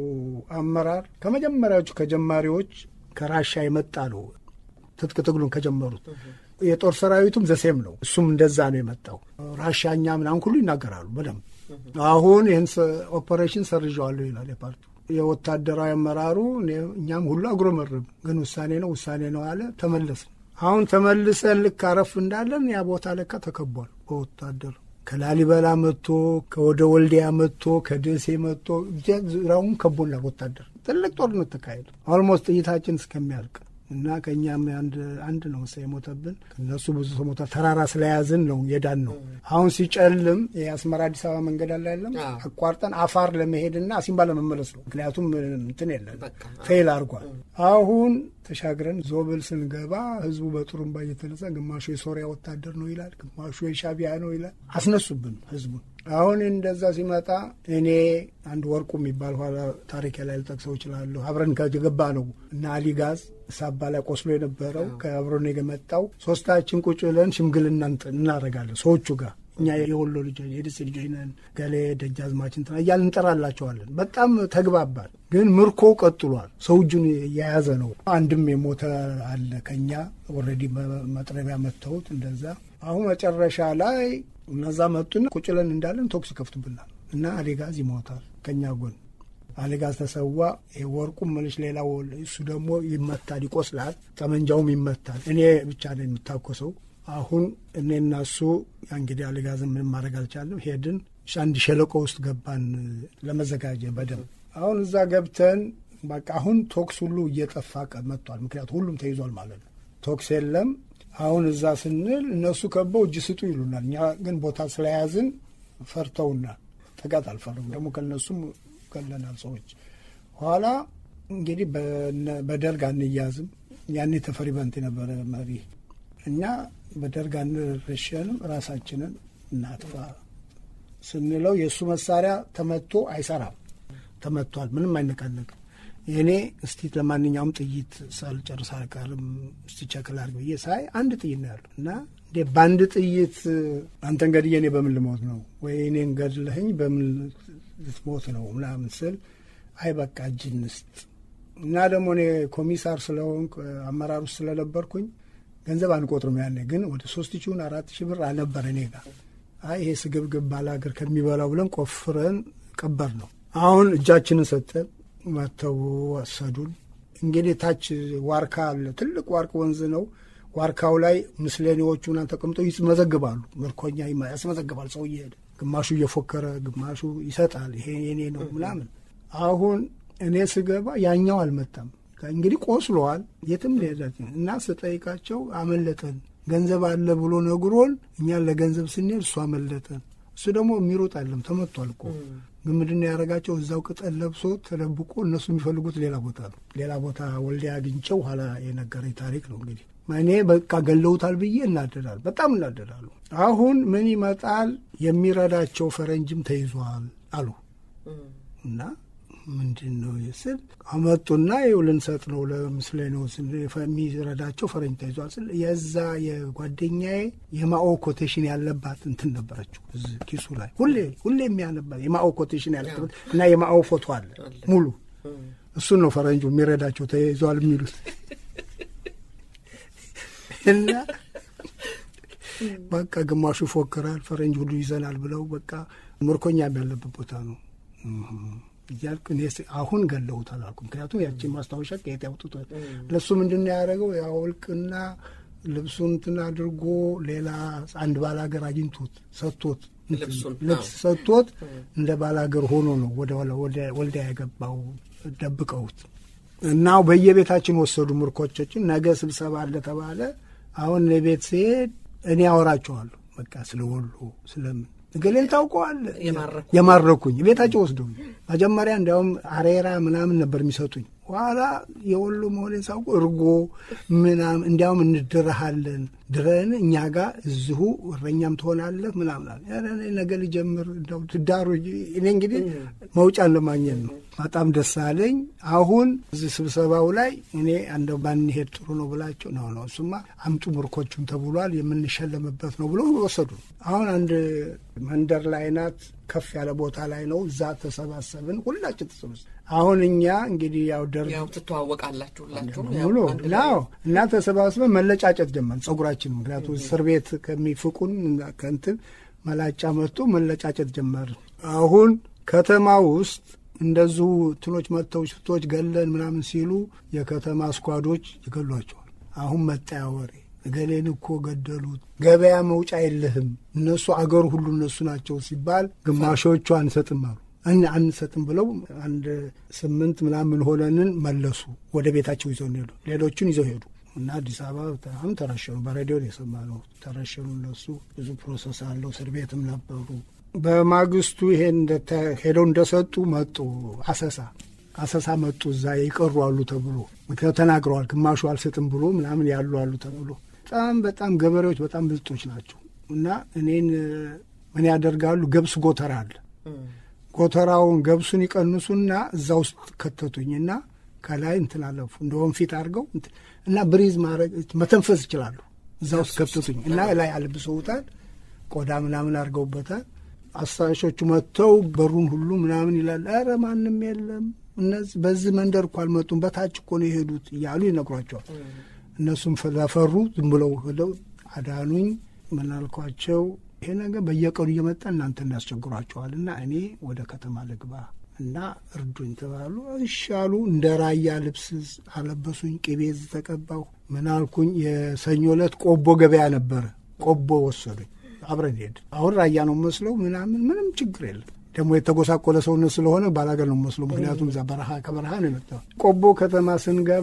አመራር ከመጀመሪያዎቹ ከጀማሪዎች ከራሻ የመጣ ነው። ትጥቅ ትግሉን ከጀመሩት የጦር ሰራዊቱም ዘሴም ነው። እሱም እንደዛ ነው የመጣው። ራሻኛ ምናምን ሁሉ ይናገራሉ በደንብ። አሁን ይህን ኦፐሬሽን ሰርዣዋለሁ ይላል የፓርቲው የወታደራዊ አመራሩ። እኛም ሁሉ አጉረመረም፣ ግን ውሳኔ ነው ውሳኔ ነው አለ። ተመለስን። አሁን ተመልሰን ልክ አረፍ እንዳለን ያ ቦታ ለካ ተከቧል በወታደር ከላሊበላ መጥቶ ከወደ ወልዲያ መጥቶ ከደሴ መጥቶ ዙሪያውን ከቦናል ወታደር። ትልቅ ጦርነት ተካሄዱ። ኦልሞስት ጥይታችን እስከሚያልቅ እና ከእኛም አንድ ነው ሰ የሞተብን ከእነሱ ብዙ ሰው ሞተ። ተራራ ስለያዝን ነው የዳን ነው። አሁን ሲጨልም የአስመራ አዲስ አበባ መንገድ አለ ያለም አቋርጠን አፋር ለመሄድና አሲምባ ለመመለስ ነው። ምክንያቱም እንትን የለን ፌል አድርጓል። አሁን ተሻግረን ዞብል ስንገባ ህዝቡ በጡሩምባ እየተነሳ ግማሹ የሶሪያ ወታደር ነው ይላል፣ ግማሹ የሻቢያ ነው ይላል። አስነሱብን ህዝቡን። አሁን እንደዛ ሲመጣ እኔ አንድ ወርቁ የሚባል ኋላ ታሪክ ላይ ልጠቅሰው እችላለሁ። አብረን ከገባ ነው እና አሊጋዝ ሳባ ላይ ቆስሎ የነበረው ከአብሮን የመጣው ሶስታችን ቁጭ ብለን ሽምግልና እናደርጋለን ሰዎቹ ጋር እኛ የወሎ ልጆች የደሴ ልጆች ነን፣ ገሌ ደጃዝማች እንትና እያልን እንጠራላቸዋለን። በጣም ተግባባል። ግን ምርኮ ቀጥሏል። ሰው እጁን የያዘ ነው። አንድም የሞተ አለ ከኛ ኦልሬዲ መጥረቢያ መተውት እንደዛ። አሁን መጨረሻ ላይ እነዛ መጡና ቁጭ ብለን እንዳለን ተኩስ ይከፍቱብናል እና አሌጋዝ ይሞታል ከኛ ጎን አሌጋዝ ተሰዋ። ወርቁም መልሽ ሌላ እሱ ደግሞ ይመታል፣ ይቆስላል፣ ጠመንጃውም ይመታል። እኔ ብቻ ነው የምታኮሰው አሁን እኔና እሱ እንግዲህ አልጋዝም ምንም ማድረግ አልቻለም። ሄድን አንድ ሸለቆ ውስጥ ገባን ለመዘጋጀ በደንብ አሁን እዛ ገብተን በቃ አሁን ቶክስ ሁሉ እየጠፋ መጥቷል። ምክንያቱ ሁሉም ተይዟል ማለት ነው። ቶክስ የለም። አሁን እዛ ስንል እነሱ ከበው እጅ ስጡ ይሉናል። እኛ ግን ቦታ ስለያዝን ፈርተውናል። ጥቃት አልፈርም ደግሞ ከነሱም ገለናል ሰዎች። ኋላ እንግዲህ በደርግ አንያዝም። ያኔ ተፈሪ በንት የነበረ መሪ እኛ በደርግ አንረሸንም፣ ራሳችንን እናጥፋ ስንለው የእሱ መሳሪያ ተመቶ አይሰራም። ተመቷል፣ ምንም አይነቃነቅም። የእኔ እስቲ ለማንኛውም ጥይት ሳልጨርስ አልቀርም እስቲ ቸክል አድርግ ብዬ ሳይ አንድ ጥይት ነው ያለው እና እንዴ በአንድ ጥይት አንተን ገድዬ እኔ በምን ልሞት ነው ወይ እኔን ገድለህኝ በምን ልትሞት ነው ምናምን ስል አይ በቃ እጅ እንስጥ እና ደግሞ እኔ ኮሚሳር ስለሆንኩ አመራር ውስጥ ስለነበርኩኝ ገንዘብ አንቆጥርም። ያኔ ግን ወደ ሶስት ሺውን አራት ሺህ ብር አልነበረ እኔ ጋር። አይ ይሄ ስግብግብ ባለ ሀገር ከሚበላው ብለን ቆፍረን ቀበር ነው። አሁን እጃችንን ሰጠን፣ መተው ወሰዱን። እንግዲህ ታች ዋርካ አለ፣ ትልቅ ዋርቅ ወንዝ ነው። ዋርካው ላይ ምስለኔዎቹ ምናምን ተቀምጠው ይመዘግባሉ። ምርኮኛ ያስመዘግባል። ሰው እየሄደ ግማሹ እየፎከረ ግማሹ ይሰጣል። ይሄ የኔ ነው ምናምን። አሁን እኔ ስገባ ያኛው አልመጣም። እንግዲህ ቆስለዋል። የትም ሄዳት እና ስጠይቃቸው አመለጠን ገንዘብ አለ ብሎ ነግሮን እኛን ለገንዘብ ስንሄድ እሱ አመለጠን። እሱ ደግሞ የሚሮጥ አለም ተመቷል እኮ ግን ምንድን ነው ያደረጋቸው? እዛው ቅጠል ለብሶ ተደብቆ እነሱ የሚፈልጉት ሌላ ቦታ ነው። ሌላ ቦታ ወልዲያ አግኝቸው ኋላ የነገረኝ ታሪክ ነው። እንግዲህ እኔ በቃ ገለውታል ብዬ እናደዳል፣ በጣም እናደዳሉ። አሁን ምን ይመጣል የሚረዳቸው ፈረንጅም ተይዟል አሉ እና ምንድን ነው ስል አመጡና ይኸው ልንሰጥ ነው ለምስለኔው የሚረዳቸው ፈረንጅ ተይዟል ስል የዛ የጓደኛዬ የማኦ ኮቴሽን ያለባት እንትን ነበረችው እዚህ ኪሱ ላይ ሁሌ ሁሌ የሚያነባት የማኦ ኮቴሽን ያለበት እና የማኦ ፎቶ አለ ሙሉ እሱን ነው ፈረንጁ የሚረዳቸው ተይዟል የሚሉት እና በቃ ግማሹ ይፎክራል ፈረንጅ ሁሉ ይዘናል ብለው በቃ ምርኮኛ ያለበት ቦታ ነው እያልኩ እኔ አሁን ገለውታል አልኩ። ምክንያቱም ያቺ ማስታወሻ ከየት ያውጡታል? ለእሱ ምንድን ነው ያደረገው? ያወልቅና ልብሱን እንትን አድርጎ ሌላ አንድ ባላገር አግኝቶት ሰጥቶት ልብስ ሰጥቶት እንደ ባላገር ሆኖ ነው ወደ ወልዲያ የገባው ደብቀውት እና በየቤታችን ወሰዱ ምርኮቾችን። ነገ ስብሰባ አለ ተባለ። አሁን ቤት ሲሄድ እኔ አወራቸዋለሁ በቃ ስለ ወሎ ስለምን እገሌን ታውቀዋለህ? የማረኩኝ ቤታቸው ወስደው መጀመሪያ እንዲያውም አሬራ ምናምን ነበር የሚሰጡኝ ኋላ የወሎ መሆኔን ሳውቁ እርጎ ምናምን እንዲያውም እንድረሃለን ድረን እኛ ጋር እዚሁ እረኛም ትሆናለህ ምናምን አለ። ኧረ እኔ ነገ ልጀምር እንደው ትዳሩ እኔ እንግዲህ መውጫን ለማግኘት ነው። በጣም ደስ አለኝ። አሁን እዚህ ስብሰባው ላይ እኔ እንደው ባንሄድ ጥሩ ነው ብላቸው ነው ነው እሱማ አምጡ ምርኮቹን ተብሏል የምንሸለምበት ነው ብሎ ወሰዱ። አሁን አንድ መንደር ላይ ናት፣ ከፍ ያለ ቦታ ላይ ነው። እዛ ተሰባሰብን፣ ሁላችን ተሰባሰብን። አሁን እኛ እንግዲህ ያው ደርግ ያው ትተዋወቃላችሁ ሁላችሁም ሙሉ ናው እና ተሰባስበን መለጫጨት ጀመርን ጸጉራችን። ምክንያቱም እስር ቤት ከሚፍቁን ከንትን መላጫ መጥቶ መለጫጨት ጀመርን። አሁን ከተማ ውስጥ እንደዚሁ ትኖች መጥተው ሽፍቶች ገለን ምናምን ሲሉ የከተማ ስኳዶች ይገሏቸዋል። አሁን መጣያ ወሬ እገሌን እኮ ገደሉት፣ ገበያ መውጫ የለህም፣ እነሱ አገሩ ሁሉ እነሱ ናቸው ሲባል ግማሾቹ አንሰጥም አሉ። እን አንሰጥም ብለው አንድ ስምንት ምናምን ሆነንን መለሱ። ወደ ቤታቸው ይዘው ሄዱ። ሌሎቹን ይዘው ሄዱ እና አዲስ አበባ በጣም ተረሸኑ። በሬዲዮ የሰማነው ተረሸኑ። እነሱ ብዙ ፕሮሰስ አለው። እስር ቤትም ነበሩ። በማግስቱ ይሄን ሄደው እንደሰጡ መጡ። አሰሳ አሰሳ መጡ። እዛ ይቀሩ አሉ ተብሎ ምክንያቱ ተናግረዋል። ግማሹ አልሰጥም ብሎ ምናምን ያሉ አሉ ተብሎ በጣም በጣም ገበሬዎች በጣም ብልጦች ናቸው እና እኔን ምን ያደርጋሉ? ገብስ ጎተራ አለ ጎተራውን ገብሱን ይቀንሱና እዛ ውስጥ ከተቱኝና ከላይ እንትን አለፉ እንደ ወንፊት አድርገው እና ብሪዝ ማድረግ መተንፈስ ይችላሉ። እዛ ውስጥ ከተቱኝ እና ላይ አልብሰውታል። ቆዳ ምናምን አድርገውበታል። አሳሾቹ መጥተው በሩን ሁሉ ምናምን ይላል። ኧረ ማንም የለም እነዚህ በዚህ መንደር እኮ አልመጡም፣ በታች እኮ ነው የሄዱት እያሉ ይነግሯቸዋል። እነሱም ስለፈሩ ዝም ብለው ሄደው አዳኑኝ። ምን አልኳቸው? ይሄ ነገር በየቀኑ እየመጣ እናንተ እናስቸግሯቸዋል እና እኔ ወደ ከተማ ልግባ እና እርዱኝ ተባሉ። እሻሉ እንደ ራያ ልብስ አለበሱኝ። ቅቤ ተቀባሁ። ምን አልኩኝ? የሰኞ ዕለት ቆቦ ገበያ ነበረ። ቆቦ ወሰዱኝ። አብረን ሄድ። አሁን ራያ ነው መስለው ምናምን ምንም ችግር የለም። ደግሞ የተጎሳቆለ ሰውነት ስለሆነ ባላገር ነው መስለው። ምክንያቱም እዛ በረሃ ከበረሃ ነው የመጣው። ቆቦ ከተማ ስንገባ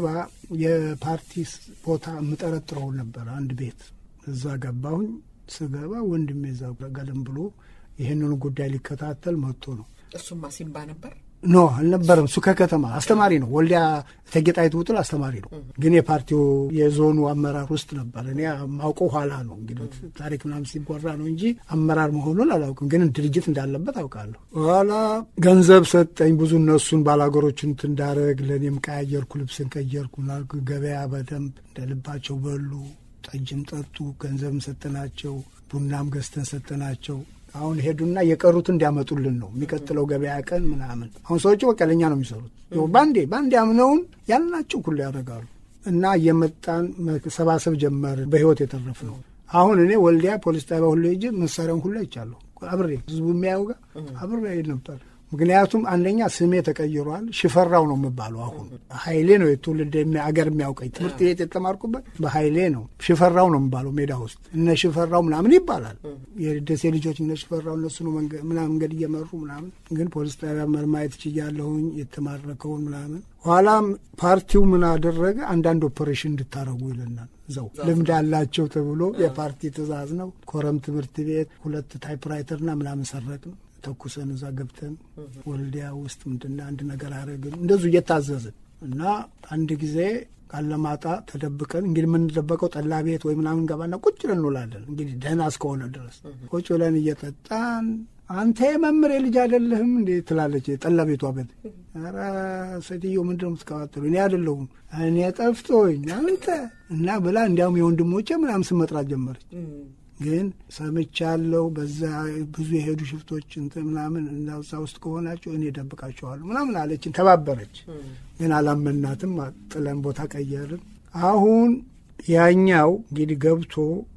የፓርቲ ቦታ የምጠረጥረው ነበረ። አንድ ቤት እዛ ገባሁኝ። ስገባ ወንድሜ እዛ ገለም ብሎ ይህንኑ ጉዳይ ሊከታተል መጥቶ ነው። እሱማ ሲምባ ነበር ኖ አልነበረም። እሱ ከከተማ አስተማሪ ነው። ወልዲያ እቴጌ ጣይቱ ውጥል አስተማሪ ነው። ግን የፓርቲው የዞኑ አመራር ውስጥ ነበር። እኔ ማውቀው ኋላ ነው እንግዲህ ታሪክ ምናምን ሲጎራ ነው እንጂ አመራር መሆኑን አላውቅም። ግን ድርጅት እንዳለበት አውቃለሁ። ኋላ ገንዘብ ሰጠኝ ብዙ እነሱን ባላገሮችን እንዳረግ ለእኔም ቀያየርኩ፣ ልብስን ቀየርኩ፣ ገበያ በደንብ እንደ ልባቸው በሉ። ጠጅም ጠጡ። ገንዘብም ሰጠናቸው። ቡናም ገዝተን ሰጠናቸው። አሁን ሄዱና የቀሩት እንዲያመጡልን ነው የሚቀጥለው ገበያ ቀን ምናምን። አሁን ሰዎቹ በቃ ለእኛ ነው የሚሰሩት። ባንዴ ባንዴ አምነውን ያልናቸው ሁሉ ያደርጋሉ። እና እየመጣን መሰባሰብ ጀመርን። በህይወት የተረፍ ነው። አሁን እኔ ወልዲያ ፖሊስ ጣቢያ ሁሉ ሄጄ መሳሪያውን ሁሉ አይቻለሁ። አብሬ ህዝቡ የሚያየው ጋር አብሬ ነበር። ምክንያቱም አንደኛ ስሜ ተቀይሯል። ሽፈራው ነው የምባለው። አሁን ሀይሌ ነው የትውልድ አገር የሚያውቀኝ ትምህርት ቤት የተማርኩበት በሀይሌ ነው። ሽፈራው ነው የምባለው ሜዳ ውስጥ እነ ሽፈራው ምናምን ይባላል። የደሴ ልጆች እነ ሽፈራው እነሱ ነው ምናምን መንገድ እየመሩ ምናምን። ግን ፖሊስ ጣቢያ መርማየት ችያለሁኝ የተማረከውን ምናምን። ኋላም ፓርቲው ምን አደረገ? አንዳንድ ኦፐሬሽን እንድታረጉ ይለናል። እዛው ልምድ አላቸው ተብሎ የፓርቲ ትእዛዝ ነው። ኮረም ትምህርት ቤት ሁለት ታይፕራይተርና ምናምን ሰረቅ ነው ተኩሰን እዛ ገብተን ወልዲያ ውስጥ ምንድና አንድ ነገር አረግን እንደዙ እየታዘዝን እና አንድ ጊዜ ቃለማጣ ተደብቀን እንግዲህ የምንደበቀው ጠላ ቤት ወይ ምናምን ገባና ቁጭ ብለን እንውላለን። እንግዲህ ደህና እስከሆነ ድረስ ቁጭ ብለን እየጠጣን አንተ የመምሬ ልጅ አይደለህም እንዴ ትላለች ጠላ ቤቷ ቤት። ኧረ ሴትዮ ምንድን ነው የምትቀባጥሉ? እኔ አይደለሁም እኔ ጠፍቶኝ አንተ እና ብላ እንዲያውም የወንድሞቼ ምናምን ስም መጥራት ጀመረች። ግን ሰምቻለሁ። በዛ ብዙ የሄዱ ሽፍቶች እንትን ምናምን እዛ ውስጥ ከሆናቸው እኔ ደብቃቸዋለሁ ምናምን አለችን። ተባበረች። ግን አላመናትም። ጥለን ቦታ ቀየርን። አሁን ያኛው እንግዲህ ገብቶ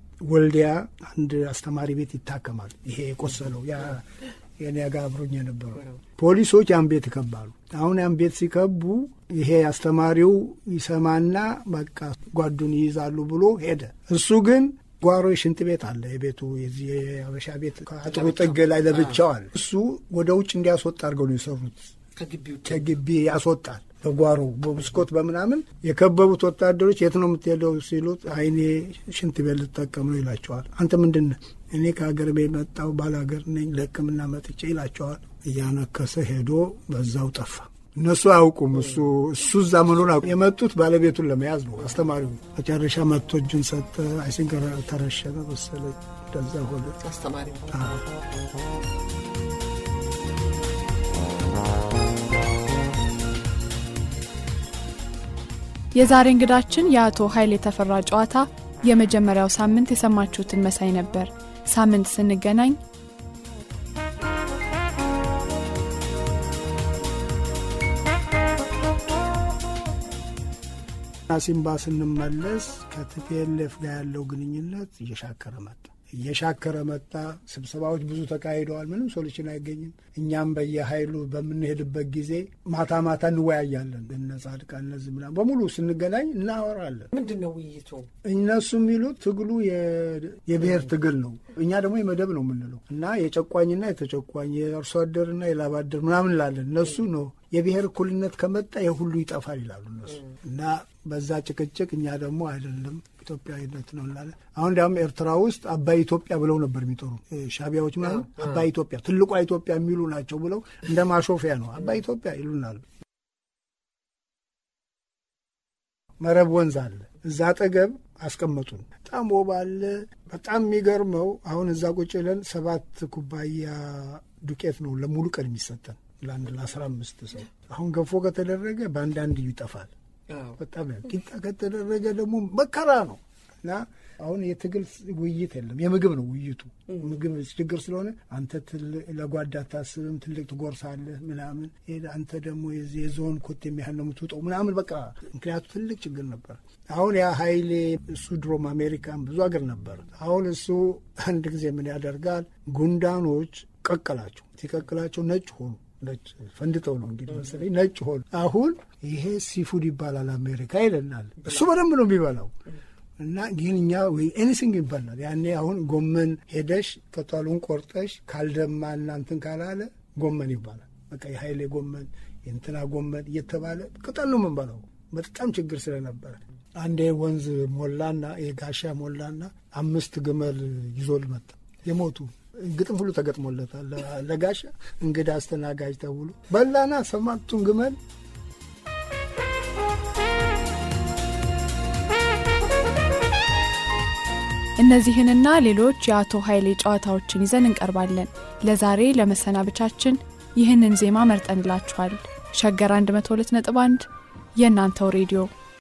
ወልዲያ አንድ አስተማሪ ቤት ይታከማል። ይሄ የቆሰለው ያ የኔ ጋር አብሮኝ የነበረው ፖሊሶች ያን ቤት ይከባሉ። አሁን ያን ቤት ሲከቡ ይሄ አስተማሪው ይሰማና በቃ ጓዱን ይይዛሉ ብሎ ሄደ። እሱ ግን ጓሮ ሽንት ቤት አለ። የቤቱ የዚህ የአበሻ ቤት አጥሩ ጥግ ላይ ለብቻው አለ። እሱ ወደ ውጭ እንዲያስወጣ አድርገው ነው የሰሩት። ከግቢ ያስወጣል። በጓሮ በብስኮት በምናምን የከበቡት ወታደሮች የት ነው የምትሄደው ሲሉት አይኔ ሽንት ቤት ልጠቀም ነው ይላቸዋል። አንተ ምንድን ነህ? እኔ ከሀገር ቤት መጣሁ ባላገር ነኝ ለሕክምና መጥቼ ይላቸዋል። እያነከሰ ሄዶ በዛው ጠፋ። እነሱ አያውቁም። እሱ እሱ እዛ መኖር የመጡት ባለቤቱን ለመያዝ ነው። አስተማሪው መጨረሻ መጥቶ እጁን ሰጠ። አይሲንክ ተረሸነ መሰለኝ እንደዛ ሆነ። አስተማሪ የዛሬ እንግዳችን የአቶ ኃይሌ የተፈራ ጨዋታ የመጀመሪያው ሳምንት የሰማችሁትን መሳይ ነበር። ሳምንት ስንገናኝ ሲምባ ስንመለስ ከቲፒኤልኤፍ ጋር ያለው ግንኙነት እየሻከረ መጣ እየሻከረ መጣ። ስብሰባዎች ብዙ ተካሂደዋል። ምንም ሶሉሽን አይገኝም። እኛም በየሀይሉ በምንሄድበት ጊዜ ማታ ማታ እንወያያለን። እነ ጻድቃን እነዚህ ምናምን በሙሉ ስንገናኝ እናወራለን። ምንድን ነው ውይይቱ? እነሱ የሚሉት ትግሉ የብሔር ትግል ነው፣ እኛ ደግሞ የመደብ ነው የምንለው እና የጨቋኝና የተጨቋኝ የአርሶ አደርና የላብ አደር ምናምን እንላለን። እነሱ ነው የብሔር እኩልነት ከመጣ የሁሉ ይጠፋል ይላሉ እነሱ እና በዛ ጭቅጭቅ እኛ ደግሞ አይደለም ኢትዮጵያዊነት ነው እንላለን። አሁን እንዲያውም ኤርትራ ውስጥ አባይ ኢትዮጵያ ብለው ነበር የሚጠሩ ሻቢያዎች ምናምን አባይ ኢትዮጵያ ትልቋ ኢትዮጵያ የሚሉ ናቸው ብለው እንደ ማሾፊያ ነው አባይ ኢትዮጵያ ይሉናል። መረብ ወንዝ አለ እዛ አጠገብ አስቀመጡን። በጣም ወባ አለ። በጣም የሚገርመው አሁን እዛ ቁጭ ብለን ሰባት ኩባያ ዱቄት ነው ለሙሉ ቀን የሚሰጠን ለአንድ ለአስራ አምስት ሰው። አሁን ገፎ ከተደረገ በአንዳንድ ይጠፋል። በጣም ቂጣ ከተደረገ ደግሞ መከራ ነው እና አሁን የትግል ውይይት የለም፣ የምግብ ነው ውይይቱ። ምግብ ችግር ስለሆነ አንተ ለጓዳ አታስብም፣ ትልቅ ትጎርሳለህ ምናምን፣ አንተ ደግሞ የዞን ኮት የሚያህል ነው የምትውጠው ምናምን በቃ ምክንያቱ ትልቅ ችግር ነበር። አሁን ያ ሀይሌ እሱ ድሮም አሜሪካን ብዙ አገር ነበር። አሁን እሱ አንድ ጊዜ ምን ያደርጋል፣ ጉንዳኖች ቀቀላቸው። ሲቀቅላቸው ነጭ ሆኑ። ነጭ ፈንድተው ነው እንግዲህ መሰለኝ ነጭ ሆኑ። አሁን ይሄ ሲፉድ ይባላል አሜሪካ ይለናል። እሱ በደንብ ነው የሚበላው እና ግን እኛ ወይ ኤኒሲንግ ይባላል። ያኔ አሁን ጎመን ሄደሽ ቅጠሉን ቆርጠሽ ካልደማ እናንትን ካላለ ጎመን ይባላል። በቃ የሀይሌ ጎመን የእንትና ጎመን እየተባለ ቅጠል ነው የምንበላው። በጣም ችግር ስለነበረ አንዴ ወንዝ ሞላና የጋሻ ሞላና አምስት ግመል ይዞ ልመጣ የሞቱ ግጥም ሁሉ ተገጥሞለታል። ለጋሻ እንግዳ አስተናጋጅ ተብሎ በላና ሰማቱን ግመል እነዚህንና ሌሎች የአቶ ኃይሌ ጨዋታዎችን ይዘን እንቀርባለን። ለዛሬ ለመሰናበቻችን ይህንን ዜማ መርጠንላችኋል። ሸገር 102.1 የእናንተው ሬዲዮ